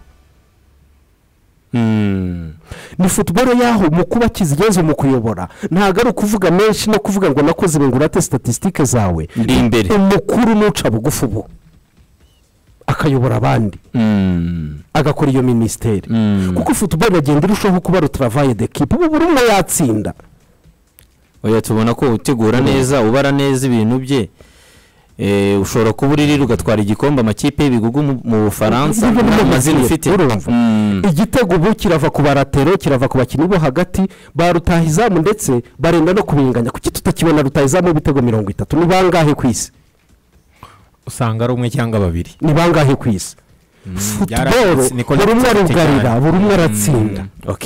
ni futuboro y'aho mu kuba kizigeze mu kuyobora ntabwo ari ukuvuga menshi no kuvuga ngo nakoze ngo urate sitatisitike zawe
ndi imbere
umukuru n'uca bugufi ubu akayobora abandi
Mm.
agakora iyo minisiteri
Mm.
kuko futuboro iragenda irushaho kuba rutaravaye de kipe ubu buri umwe yatsinda
oya tubona ko utegura neza ubara neza ibintu bye Eh, ushobora kuba uriri ugatwara igikombe amakipe y'ibigugu mu- mu bufaransa
Ibyo ni byo
amazina
bigiye,
ufite
urumva.
Mm.
igitego ubu kirava ku baratero kirava ku bakinnyi bo hagati ba rutahizamu ndetse barenda no kubinganya kuki tutakibona rutahizamu w'ibitego mirongo itatu ni bangahe ku isi
usanga ari umwe cyangwa babiri
ni bangahe ku isi futuboro
byarahindutse, ni ko
buri umwe
nabyutse
arugarira
cyane.
buri umwe aratsinda
ok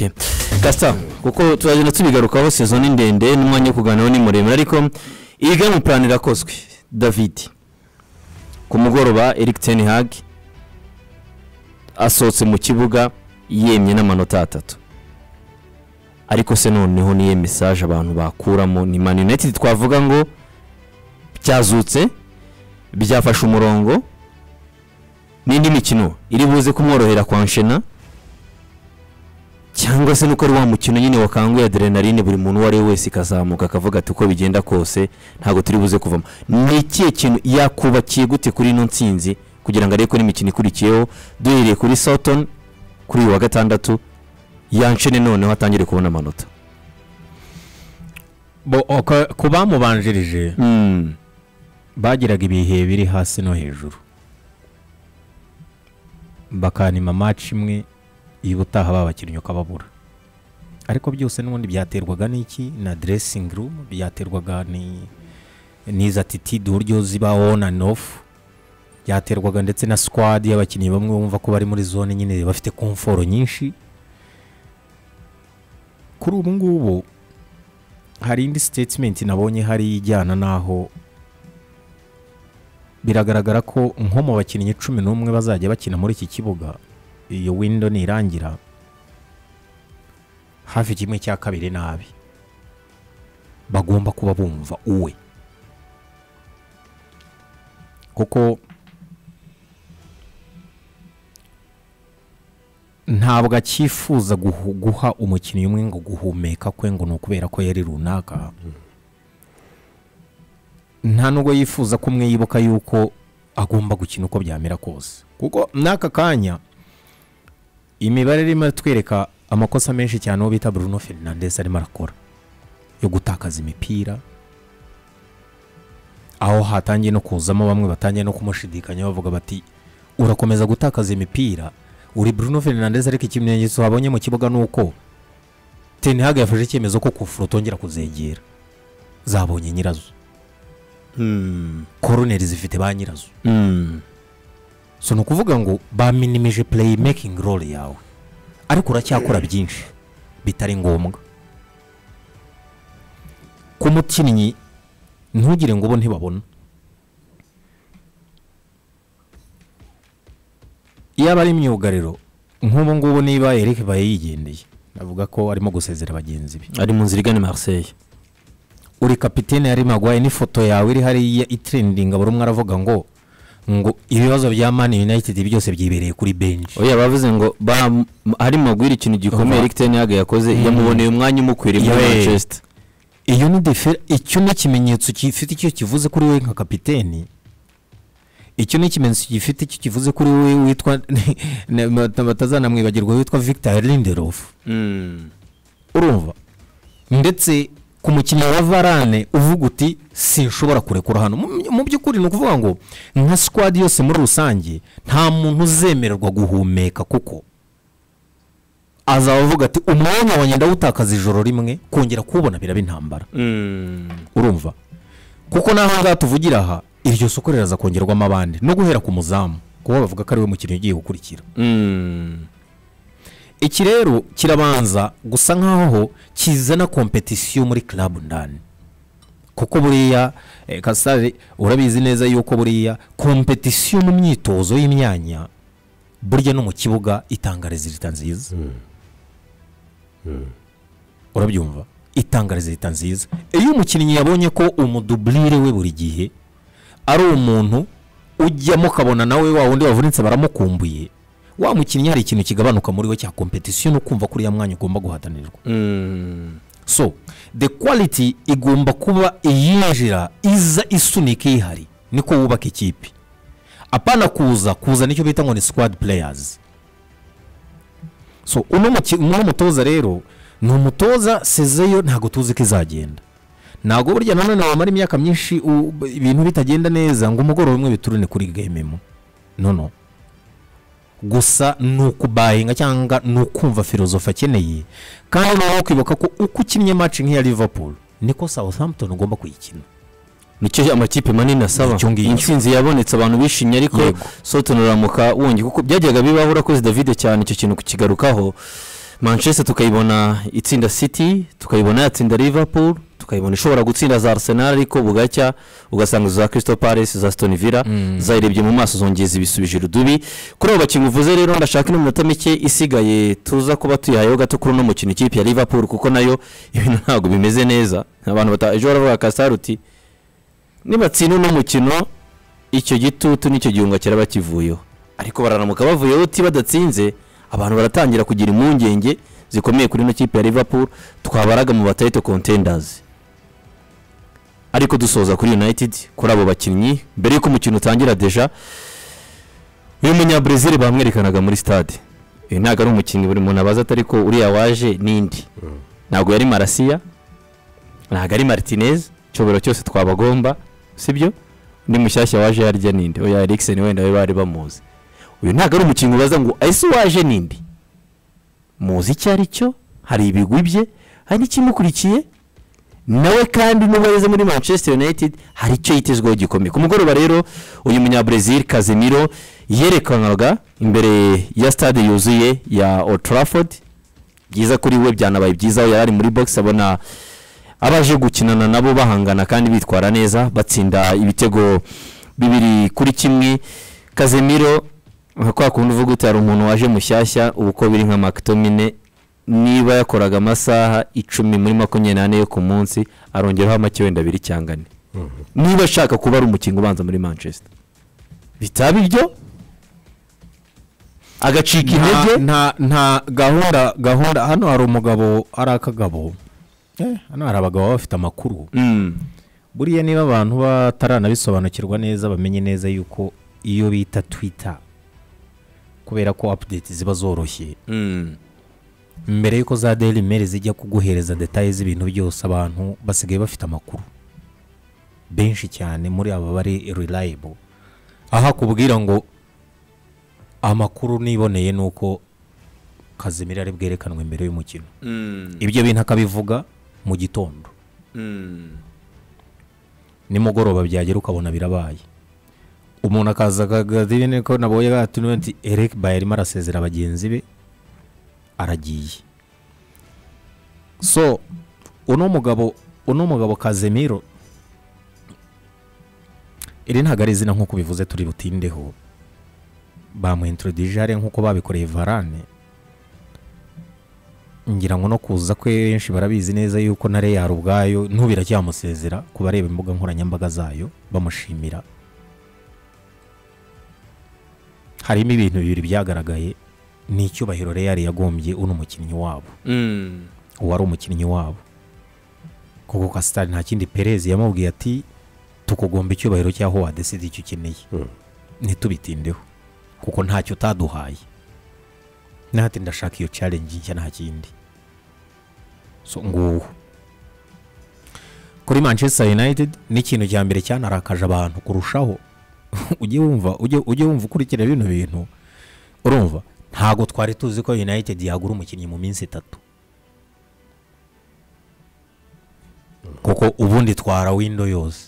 gasita kuko turagenda tubigarukaho sezo ni ndende n'umwanya wo kuganiraho ni muremure ariko iyi gamu purani irakozwe david ku mugoroba eric ten hag asohotse mu kibuga yemye n'amanota atatu ariko se noneho niyo mesaje abantu bakuramo ni mani united twavuga ngo byazutse byafashe umurongo n'indi mikino iri buze kumworohera kwanshena cyangwa se nuko ari wa mukino nyine wakanguye adrenaline buri muntu uwo ari we wese ikazamuka akavuga ati uko bigenda kose ntabwo turi buze kuvamo ni ikihe kintu yakubakiye gute kuri ino nsinzi kugira ngo arebe ko n'imikino ikurikiyeho duhereye kuri sotoni kuri uyu wa gatandatu yanshene noneho atangire kubona amanota
Bo- oka- ku bamubanjirije
Mm.
bagiraga ibihe biri hasi no hejuru bakanima match imwe iyo ubutaha babakinnyi ukababura ariko byose n'ubundi byaterwaga n'iki na dressing room byaterwaga ni n'izo attitude uburyo ziba on and off byaterwaga ndetse na squad y'abakinnyi bamwe bumva ko bari muri zone nyine bafite komforo nyinshi kuri ubu ngubu hari indi statement nabonye hari ijyana n'aho biragaragara ko nko mu bakinnyi cumi n'umwe bazajya bakina muri iki kibuga iyo windo nirangira hafi kimwe cya kabiri nabi bagomba kuba bumva uwe kuko ntabwo akifuza guhu- guha umukinnyi umwe ngo guhumeka kwe ngo ni ukubera ko yari runaka nta nubwo yifuza ko umwe yibuka yuko agomba gukina uko byamera kose kuko n'aka kanya imibare irimo iratwereka amakosa menshi cyane uwo bita bruno fernandes arimo arakora yo gutakaza imipira aho hatangiye no kuzamo bamwe batangiye no kumushidikanya bavuga bati urakomeza gutakaza imipira uri bruno fernandes ariko ikimenyetso wabonye mu kibuga ni uko tenihage yafashe icyemezo ko kufura utongera kuzegera zabonye nyirazo
Mm.
koroneri zifite ba nyirazo
Mm.
so ni ukuvuga ngo baminimije playmaking role yawe ariko uracyakora byinshi bitari ngombwa ku mukinnyi ntugire ngo ubo ntibabona iyaba ari imyugariro nk'ubu ngubu niba Eric baye yigendeye navuga ko arimo gusezera bagenzi be
ari mu nzira igana i marseille
uri kapitene yari magwaye n'ifoto yawe iri hariya itrendinga buri umwe aravuga ngo ngo ibibazo bya mani united byose byibereye kuri benji
oya bavuze ngo ba- ari magwira ikintu gikomeye
Oba.
eric ten hag yakoze yamuboneye umwanya umukwiriye muri
Yewe.
manchester
iyo ni defera icyo ni ikimenyetso gifite icyo kivuze kuri wowe nka kapiteni icyo ni ikimenyetso gifite icyo kivuze kuri wowe witwa na- bata- batazanamwibagirwa witwa victor lindelof
Mm.
urumva ndetse ku mukinnyi wa varane uvuga uti sinshobora kurekura hano Mu- mu by'ukuri ni ukuvuga ngo nka sikwadi yose muri rusange nta muntu uzemererwa guhumeka kuko azaba avuga ati umwanya wanjye ndawutakaza ijoro rimwe kongera kuwubona biraba intambara urumva kuko n'aho ngaho tuvugira aha iryo soko riraza kongerwamo abandi no guhera ku muzamu kuko bavuga ko ari we mukinnyi ugiye gukurikira
Mm.
iki rero kirabanza gusa nk'aho kizana kompetisiyo muri club ndani kuko buriya eh, kasare urabizi neza yuko buriya kompetisiyo mu myitozo y'imyanya burya no mu kibuga itanga rezilita nziza urabyumva itanga rezilita nziza iyo umukinnyi yabonye ko umuduburire we buri gihe ari umuntu ujyamo ukabona nawe wa wundi wavunitse baramukumbuye wa mukinnyi hari ikintu kigabanuka muri we cya kompetisiyo no kumva ko uriya mwanya ugomba guhatanirwa
Mm.
so the quality igomba kuba iyinjira iza isunika ihari niko wubaka ikipe apana kuza kuza nicyo bita ngo ni squad players so uno muki- uno mutoza rero ni umutoza sezeyo ntabwo tuzi ko izagenda ntabwo burya nanone wamara imyaka myinshi u- ibintu bitagenda neza ngo umugoroba umwe biturune kuri gamemu no no gusa ni ukubahinga cyangwa ni ukumva filozofi akeneye kandi nawe kwibuka ko uko ukinnye match nk'iya liverpool niko southampton ugomba kuyikina
nicyo amakipe manini asaba
Icyo ngicyo.
intsinzi yabonetse abantu bishimye ariko
Yego.
soto nuramuka wongi kuko byajyaga bibaho urakoze david cyane icyo kintu kukigarukaho manchester tukayibona itsinda city tukayibona yatsinda liverpool tukayibona ishobora gutsinda za arsenal ariko bugacya ugasanga izo za crystal palace za stone villa zayirebye mu maso zongeza ibisubije irudubi kuri abo bakinnyi uvuze rero ndashaka ino minota mike isigaye tuza kuba tuyihayeho gato kuri uno mukino ikipe ya liverpool kuko nayo ibintu ntabwo bimeze neza abantu bata ejo baravuga kasaruti nibatsinda uno mukino icyo gitutu n'icyo gihunga cyari bakivuyeho ariko bararamuka bavuyeho uti badatsinze abantu baratangira kugira impungenge zikomeye kuri ino kipe ya liverpool twabaraga mu batayito contendazi ariko dusoza kuri united kuri abo bakinnyi mbere y'uko umukino utangira deja uyu munyabrazil bamwerekanaga muri stade uyu ntabwo ari umukinnyi buri muntu abaza atari ko uriya waje n'indi ntabwo yari marasiya ntabwo ari martinez icyobero cyose twabagomba sibyo undi mushyashya waje yarya ninde oya erikiseni wenda we bari bamuzi uyu ntabwo ari umukinnyi ubaza ngo ese waje ninde muzi icyo ari cyo hari ibigwi bye hari n'ikimukurikiye nawe kandi n'ubu ageze muri manchester united hari icyo yitezweho gikomeye ku mugoroba rero uyu munyabrezil kazimiro yerekanaga imbere ya stade yuzuye ya Old Trafford byiza kuri we byanabaye byiza aho yari ari muri box abona abaje gukinana nabo bahangana kandi bitwara neza batsinda ibitego bibiri kuri kimwe kazemiro nka kwa kundi uvuga uti hari umuntu waje mushyashya ubu uko biri nka makitomine niba yakoraga amasaha icumi muri makumyabiri n'ane yo ku munsi arongeraho make wenda abiri cyangwa ane niba ashaka kuba ari umukingo ubanza muri manchester bitaba ibyo agacika intege
nta, nta, nta gahunda gahunda hano hari umugabo hari akagabo eh, hano hari abagabo baba bafite amakuru
Mm.
buriya niba abantu bataranabisobanukirwa neza bamenye neza yuko iyo bita twitter kubera ko update ziba zoroshye
Mm.
mbere y'uko za daily mail zijya kuguhereza detaye z'ibintu byose abantu basigaye bafite amakuru benshi cyane muri aba bari reliable aho akubwira ngo amakuru niboneye ni uko kazimira ari bwerekanwe mbere y'umukino ibyo bintu akabivuga mu gitondo nimugoroba byagera ukabona birabaye umuntu akaza akagazibine ko nabonye gatunwe nti eric baye arimo arasezera bagenzi be aragiye so uno mugabo uno mugabo kazemiro iri ntabwo ari izina nk'uko bivuze turi butindeho bamuintroduije hariya nk'uko babikoreye varane ngira ngo no kuza kwe benshi barabizi neza yuko na reyari ubwayo ntubira cyamusezera ku bareba imbuga nkoranyambaga zayo bamushimira harimo ibintu bibiri byagaragaye ni icyubahiro reyari yagombye uno mukinnyi wabo
Mm.
uwari umukinnyi wabo kuko kasitari nta kindi perezi yamubwiye ati tukugomba icyubahiro cy'aho wadeside icyo ukeneye
Mm.
ntitubitindeho kuko ntacyo utaduhaye nahati ndashaka iyo challenge nshya nta kindi so nguwo kuri manchester united n'ikintu cya mbere cyanarakaje abantu kurushaho ujye wumva ujye ujye wumva ukurikira bino bintu urumva ntabwo twari tuzi ko united yagura umukinnyi mu minsi itatu kuko ubundi twara windo yose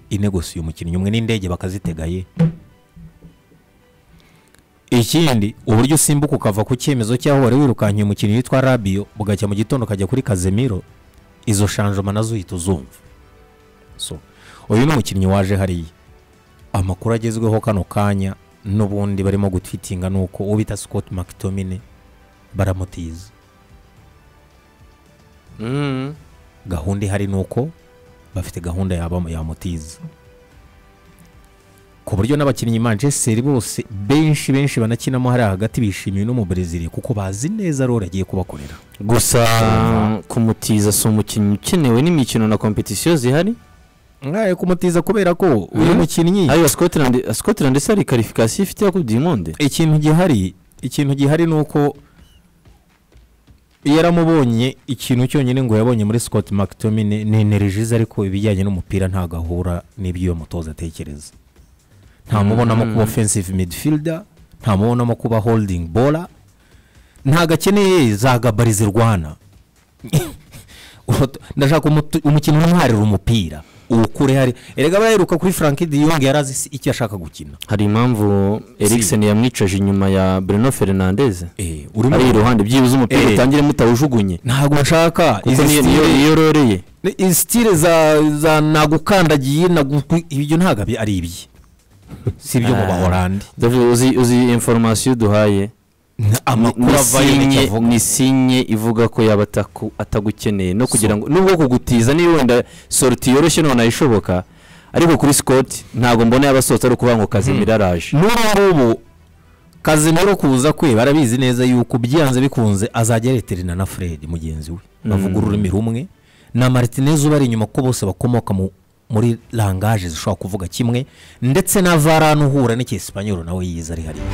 inegosiye umukinnyi umwe n'indege bakazitegaye ikindi uburyo usimbuka ukava ku cyemezo cy'aho wari wirukankeye umukinnyi witwa rabiyo bugacya mu gitondo ukajya kuri kazemiro izo shanjoma nazo uhita uzumva so uyu ni umukinnyi waje hariya amakuru agezweho kano kanya n'ubundi barimo gutwitinga ni uko uwo bita scott mctomine baramutiza
Mm.
gahunda ihari ni uko bafite gahunda yaba yamutiza ku ku buryo n'abakinnyi manchester bose benshi benshi banakinamo hariya hagati bishimiye no mu Brezil kuko bazi neza rero agiye kubakorera
gusa kumutiza si umukinnyi ukenewe n'imikino na kompetisiyo zihari
mwaye kumutiza kubera ko uyu
Mhm.
mukinnyi
ariyo scotland scotland se hari karifikasiyo ifite yo kubwira inkonde
ikintu gihari ikintu gihari ni uko yaramubonye ikintu cyonyine ngo yabonye muri Scott McTominay ni energize ariko ibijyanye n'umupira ntabwo ahura n'ibyo iyo mutoza atekereza ntamubonamo kuba offensive midfielder ntamubonamo kuba holding bora ntabwo akeneye za gabari zirwana Ufata- ndashaka umutu- umukinnyi umwarira umupira uwukure hari erega baheruka kuri frank de Jong yari azi icyo ashaka gukina
hari impamvu eriksen yamwicaje inyuma ya bruno fernandez
Eh, urimo
ari iruhande byibuze umupira
Eh.
utangire mutawujugunye
ntabwo nshaka
kuko niyo niyo niyo roreye
ni- izi stile za za nagukandagiye nagu- ibyo ntabwo abi- ari ibye si ibyo mu
Ah.
bahorandi
David, uzi uzi inforomasiyo duhaye
amakuru
ni
avayo nicyo
sinye-
avuga
ni sinye ivuga ko yaba ataku- atagukeneye no kugira ngo nubwo kugutiza niba wenda soroti yoroshye none ishoboka ariko kuri sikoti ntabwo mbona yaba asohotse ari ukuvuga ngo kazimira araje
n'ubu ngubu kazimiro kuza kwe barabizi neza yuko byanze bikunze azajya areterana na fred mugenzi we bavuga ururimi rumwe na martinez ubari inyuma ko bose bakomoka mu- muri langaje zishobora kuvuga kimwe ndetse na varane uhura n'icyesipanyoro nawe yize ari hariya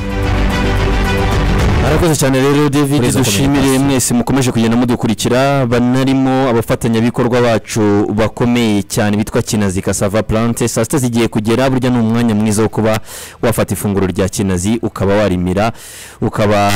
arakoze cyane rero david
Ureza
dushimire
communication.
mwese mukomeje kugenda mudukurikira banarimo abafatanyabikorwa bacu bakomeye cyane bitwa kinazi kasava plante saa sita zigiye kugera burya ni umwanya mwiza wo kuba wafata ifunguro rya kinazi ukaba warimira ukaba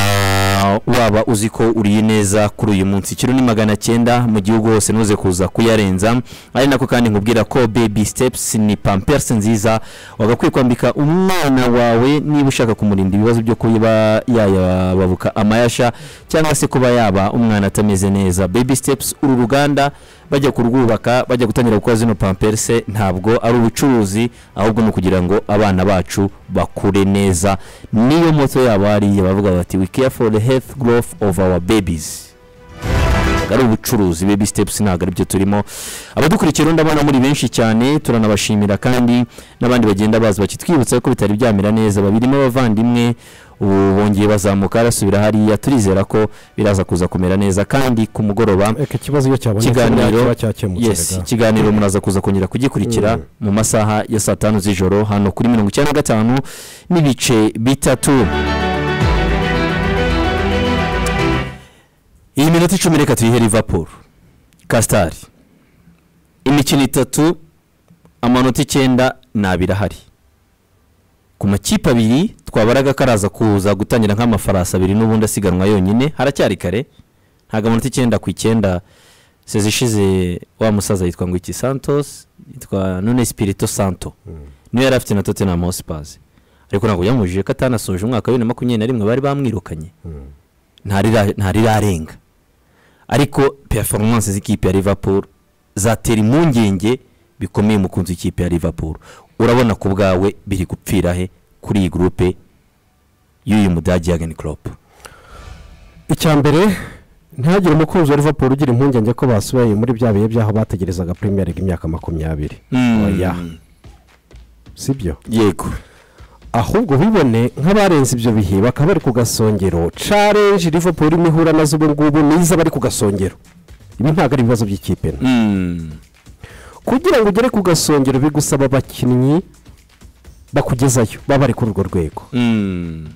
waba uzi ko uriye neza kuri uyu munsi kiro ni magana cyenda mu gihugu hose ntuze kuza kuyarenza ari nako kandi nkubwira ko baby steps ni pampers nziza wagakwiye kwambika umwana wawe niba ushaka kumurinda ibibazo byo kuba yayababuka amayasha cyangwa se kuba yaba umwana atameze neza baby steps uru ruganda bajya kurwubaka bajya gutangira gukora zino pampers ntabwo ari ubucuruzi ahubwo ni ukugira ngo abana bacu bakure neza niyo moto yabo hariya bavuga bati we care for the health growth of our babies ntabwo ari ubucuruzi baby steps ntabwo aribyo turimo abadukurikira ndabona muri benshi cyane turanabashimira kandi n'abandi bagenda baza bakitwibutsa ko bitari byamera neza babirimo abavandimwe ubu bongeye bazamuka arasubira hariya turizera ko biraza kuza kumera neza kandi ku mugoroba
reka ikibazo iyo cyabonetse buriya
Ikiganiro-
kiba cyakemutse
yes
rega.
ikiganiro muraza kuza kongera kugikurikira mu masaha ya saa tanu z'ijoro hano kuri mirongo icyenda na gatanu n'ibice bitatu iyi minota icumi reka tuyihe liverpool kasitari imikino itatu amanota icyenda ni abiri ahari ku makipe abiri twabaraga karaza kuza gutangira nk'amafarasi abiri n'ubundi asiganwa yonyine haracyari kare ntabwo amanota icyenda ku icyenda sezi ishize wa musaza yitwa ngo iki santos yitwa none spirito santo niyo yari afite na tottenham hotspurs ariko ntabwo byamubujije ko atanasoje umwaka wa bibiri na makumyabiri na rimwe bari bamwirukanye ntarira- ntarirarenga ariko performance z'ikipe ya liverpool zatera impungenge bikomeye umukunzi w'ikipe ya liverpool urabona ku bwawe biri gupfira he kuri iyi gurupe y'uyu mudage yagani klopp
icya mbere ntihagire umukunzi wa liverpool ugira impungenge ko basubiye muri bya bihe by'aho bategerezaga premier league imyaka makumyabiri Oya. sibyo
yego
ahubwo bibone nk'abarenze ibyo bihe bakaba bari ku gasongero challenge liverpool irimo ihura nazo ubu ngubu niza bari ku gasongero ibi ntabwo ari ibibazo by'ikipe nto
Mm.
kugira ngo ugere ku gasongero bigusaba abakinnyi bakugezayo baba bari kuri urwo rwego
Mm.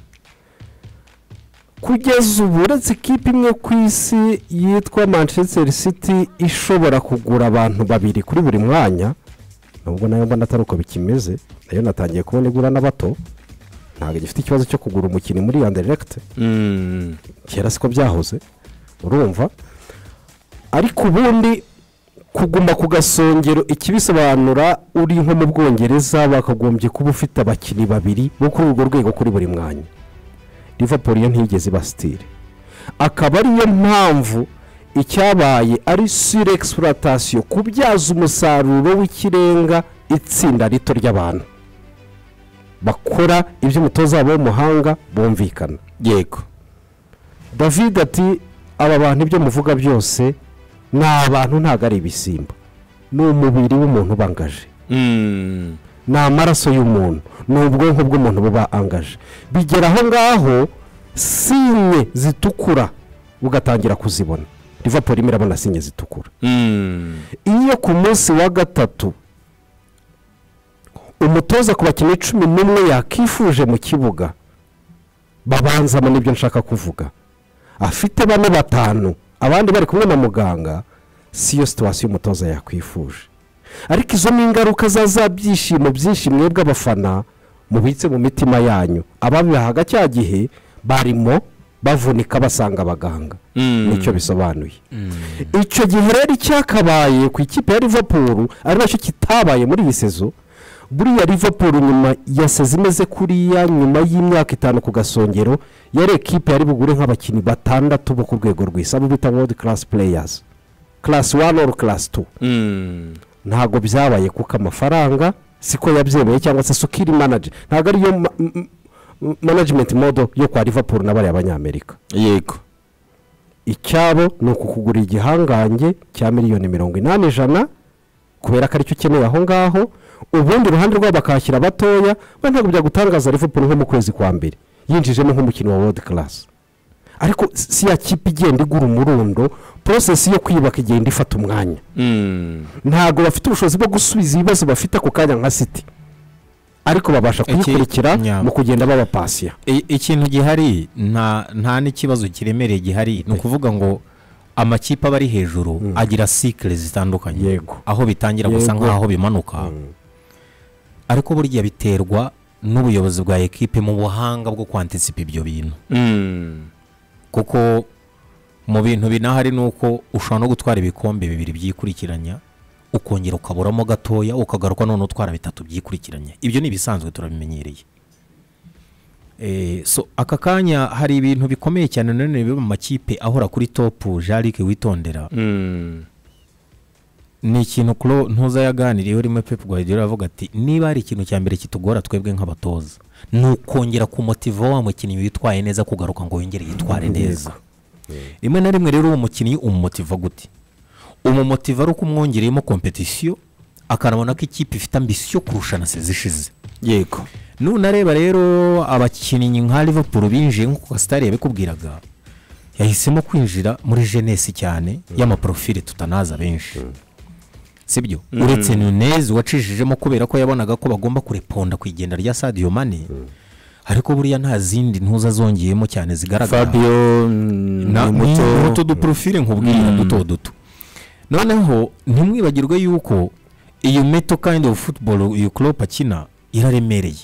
kugeza ubu uretse ikipe imwe ku isi yitwa manchester city ishobora kugura abantu babiri kuri buri mwanya nubwo nayo mbona atari uko bikimeze nayo natangiye kubona igura na bato ntabwo gifite ikibazo cyo kugura umukinnyi muri yanderegite
Mm.
kera siko byahoze urumva ariko ubundi kuguma ku gasongero ikibisobanura uri nko mu bwongereza bakagombye kuba ufite abakinnyi babiri bo kuri urwo rwego kuri buri mwanya liverpool yo ntiyigeze iba sitire akaba ariyo mpamvu icyabaye ari sire egisipuratasiyo kubyaza umusaruro w'ikirenga itsinda rito ry'abantu bakora ibyo umutoza wabo w'umuhanga bumvikana
yego
david ati aba bantu ibyo muvuga byose ni abantu ntabwo ari ibisimba ni umubiri w'umuntu ubangaje
Mm.
ni amaraso y'umuntu ni ubwonko bw'umuntu buba angaje bigera aho ngaho sinye zitukura ugatangira kuzibona rivapuro irimo irabona sinye zitukura iyo ku munsi wa gatatu umutoza ku bakinnyi cumi n'umwe yakifuje mu kibuga babanzamo n'ibyo nshaka kuvuga afite bane batanu abandi bari kumwe na muganga si yo situwasiyo umutoza yakwifuje ariko izo ni ingaruka za za byishimo byinshi mwebwe abafana mubitse mu mitima yanyu ababihaga cya gihe barimo bavunika basanga abaganga nicyo bisobanuye icyo gihe rero icyakabaye ku ikipe ya rivapuru ari nacyo kitabaye muri iyi sezo buriya rivapuru nyuma ya sezi imeze kuriya nyuma y'imyaka itanu ku gasongero yari ekipe yari bugure nk'abakinnyi batandatu bo ku rwego rw'isi abo bita world class players class one or class two ntabwo byabaye kuko amafaranga siko yabyemeye cyangwa se sukiri manager ntabwo ariyo ma- m- m- management modo yo kwa liverpool n'abariya abanyamerika
yego
icyabo ni ukukugura igihangange cya miliyoni mirongo inani ijana kubera ko aricyo ukeneye aho ngaho ubundi iruhande rwabo bakahashyira abatoya we ntabwo byagutangaza liverpool nko mu kwezi kwa mbere yinjijemo nk'umukinnyi wa world class ariko si ya kipe igenda igura umurundo porosesi yo kwiyubaka igenda ifata umwanya ntabwo bafite ubushobozi bwo gusubiza ibibazo bafite ako kanya nka siti ariko babasha
Iki-
kuyikurikira
yeah.
mu kugenda babapasiya
I- ikintu gihari nta nta n'ikibazo kiremereye gihari ni ukuvuga ngo amakipe aba ari hejuru agira sikire zitandukanye
Yego.
aho bitangira gusa
Yego.
nk'aho bimanuka ariko burya biterwa n'ubuyobozi bwa ekipe mu buhanga bwo kwantisipa ibyo bintu kuko mu bintu binahari ni uko ushobora no gutwara ibikombe bibiri byikurikiranya ukongera ukaburamo gatoya ukagaruka none utwara bitatu byikurikiranya ibyo ni ibisanzwe turabimenyereye Eh, so aka kanya hari ibintu bikomeye cyane nanone biba mu makipe ahora kuri topu jarike witondera ni ikintu kuro ntuza yaganiriyeho rimwe pepu guhagera avuga ati niba hari ikintu cya mbere kitugora twebwe nk'abatoza ni ukongera ku motivo wa mukinnyi witwaye neza kugaruka ngo yongere yitware neza rimwe na rimwe rero uwo mukinnyi umumotiva gute umumotiva ari uko umwongereyemo kompetisiyo akanabona ko ikipe ifite ambisiyo kurusha na sezi ishize
yego
nunareba rero abakinnyi nka liverpool binjiye nk'uko gasitari yabikubwiraga yahisemo kwinjira muri jenesi cyane y'amaporofile tutanaza benshi sibyo uretse nunezi wacishijemo kubera ko yabonaga ko bagomba kureponda ku igenda rya sadiyo mani ariko buriya nta zindi ntuza zongeyemo cyane zigaragara
fabio ni
na ni utu
muto
duporofile nkubwira duto duto noneho ntimwibagirwe yuko iyo meto kandi ofu futuboro iyo klopp akina iraremereye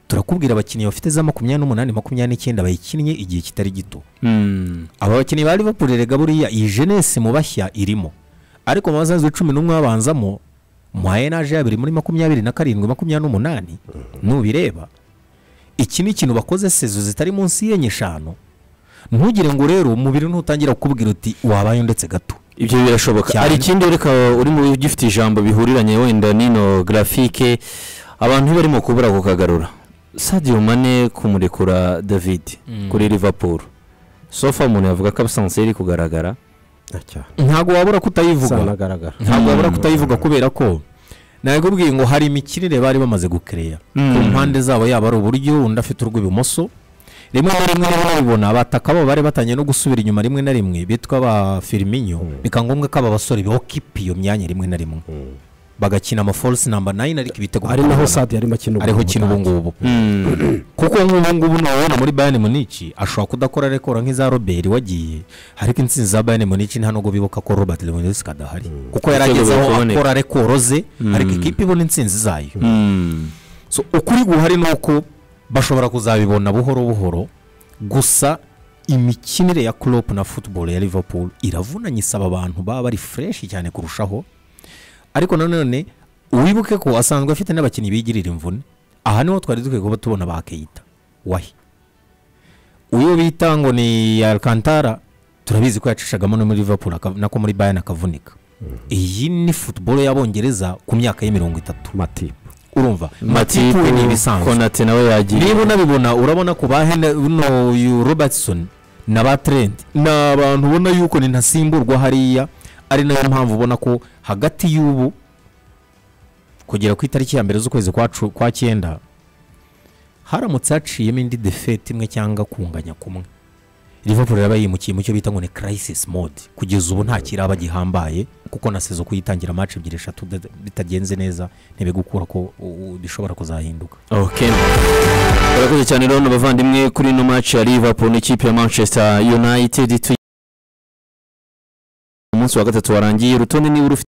turakubwira abakinnyi bafite za makumyabiri n'umunani makumyabiri n'icyenda bayikinnye igihe kitari gito
Mm.
aba bakinnyi ba liverpool rega buriya iyi jenesi mu bashya irimo ariko mu basanzwe cumi n'umwe babanzamo mu ayenaje yabiri muri makumyabiri na karindwi makumyabiri n'umunani nubireba iki ni ikintu bakoze sezo zitari munsi y'enye eshanu ntugire ngo rero umubiri ntutangira kukubwira uti wabaye ndetse gato
ibyo birashoboka
Cyane.
hari ikindi reka uri mu ugifite ijambo bihuriranye wenda n'ino grafike abantu ntibarimo kubura kukagarura sadiyo mane kumurekura david kuri liverpool sofa umuntu yavuga ko abusanzwe iri kugaragara
ntabwo wabura kutayivuga
sanagaragara
ntabwo wabura kutayivuga kubera ko nabikubwiye ngo hari imikinire bari bamaze gukereya ku mpande zabo yaba ari uburyo undi afite urw'ibumoso rimwe na rimwe rero babibona abataka babo bari batangiye no gusubira inyuma rimwe na rimwe bitwa ba firiminyo bikaba ngombwa ko aba basore bokipa iyo myanya rimwe na rimwe bagakina amaforisi namba nayini ariko ibitego
ari naho
bikababura.
sadi yarimo akina
ariho kina ubu ngubu kuko nk'ubu ngubu nabona muri bayani munici ashobora kudakora rekora nk'iza robert wagiye ariko intsinzi za bayani munici nta nubwo bibuka ko robert lewandowski adahari kuko yari
Ibitego
ageze aho
biraboneka.
akora rekoro ze ariko ikipe ibona intsinzi zayo So, ukuri guhari ni uko bashobora kuzabibona buhoro buhoro gusa imikinire ya Klopp na football ya liverpool iravunanye isaba abantu baba bari fureshi cyane kurushaho ariko nanone wibuke ko asanzwe afite n'abakinnyi bigirira imvune aha niho twari dukwiye kuba tubona ba keyita wahi uwo bita ngo ni alcantara turabizi ko yacishagamo no muri liverpool aka- nako muri bayern akavunika iyi ni football y'abongereza ku myaka y'imirongo itatu
matipu
urumva matipu we ni
matipu
ibisanzwe
konate nawe yagiye
niba unabibona urabona ko ba hene uno uyu robertson na ba trent ni abantu ubona yuko ni ntasimburwa hariya ari nayo mpamvu ubona ko hagati y'ubu kugera ku itariki ya mbere z'ukwezi kwa cu- kwa cyenda haramutse haciyemo indi defete imwe cyangwa kunganya kumwe liverpool iraba yimukiye mu cyo bita ngo ni crisis mode kugeza ubu nta kiraba gihambaye kuko na sezo kuyitangira match ebyiri eshatu bida- bitagenze neza ntibigukura ko u- u- bishobora kuzahinduka
ok barakoze cyane rero abavandimwe kuri ino match ya liverpool n'ikipe ya manchester united tu- umunsi wa gatatu warangiye urutonde niba urufite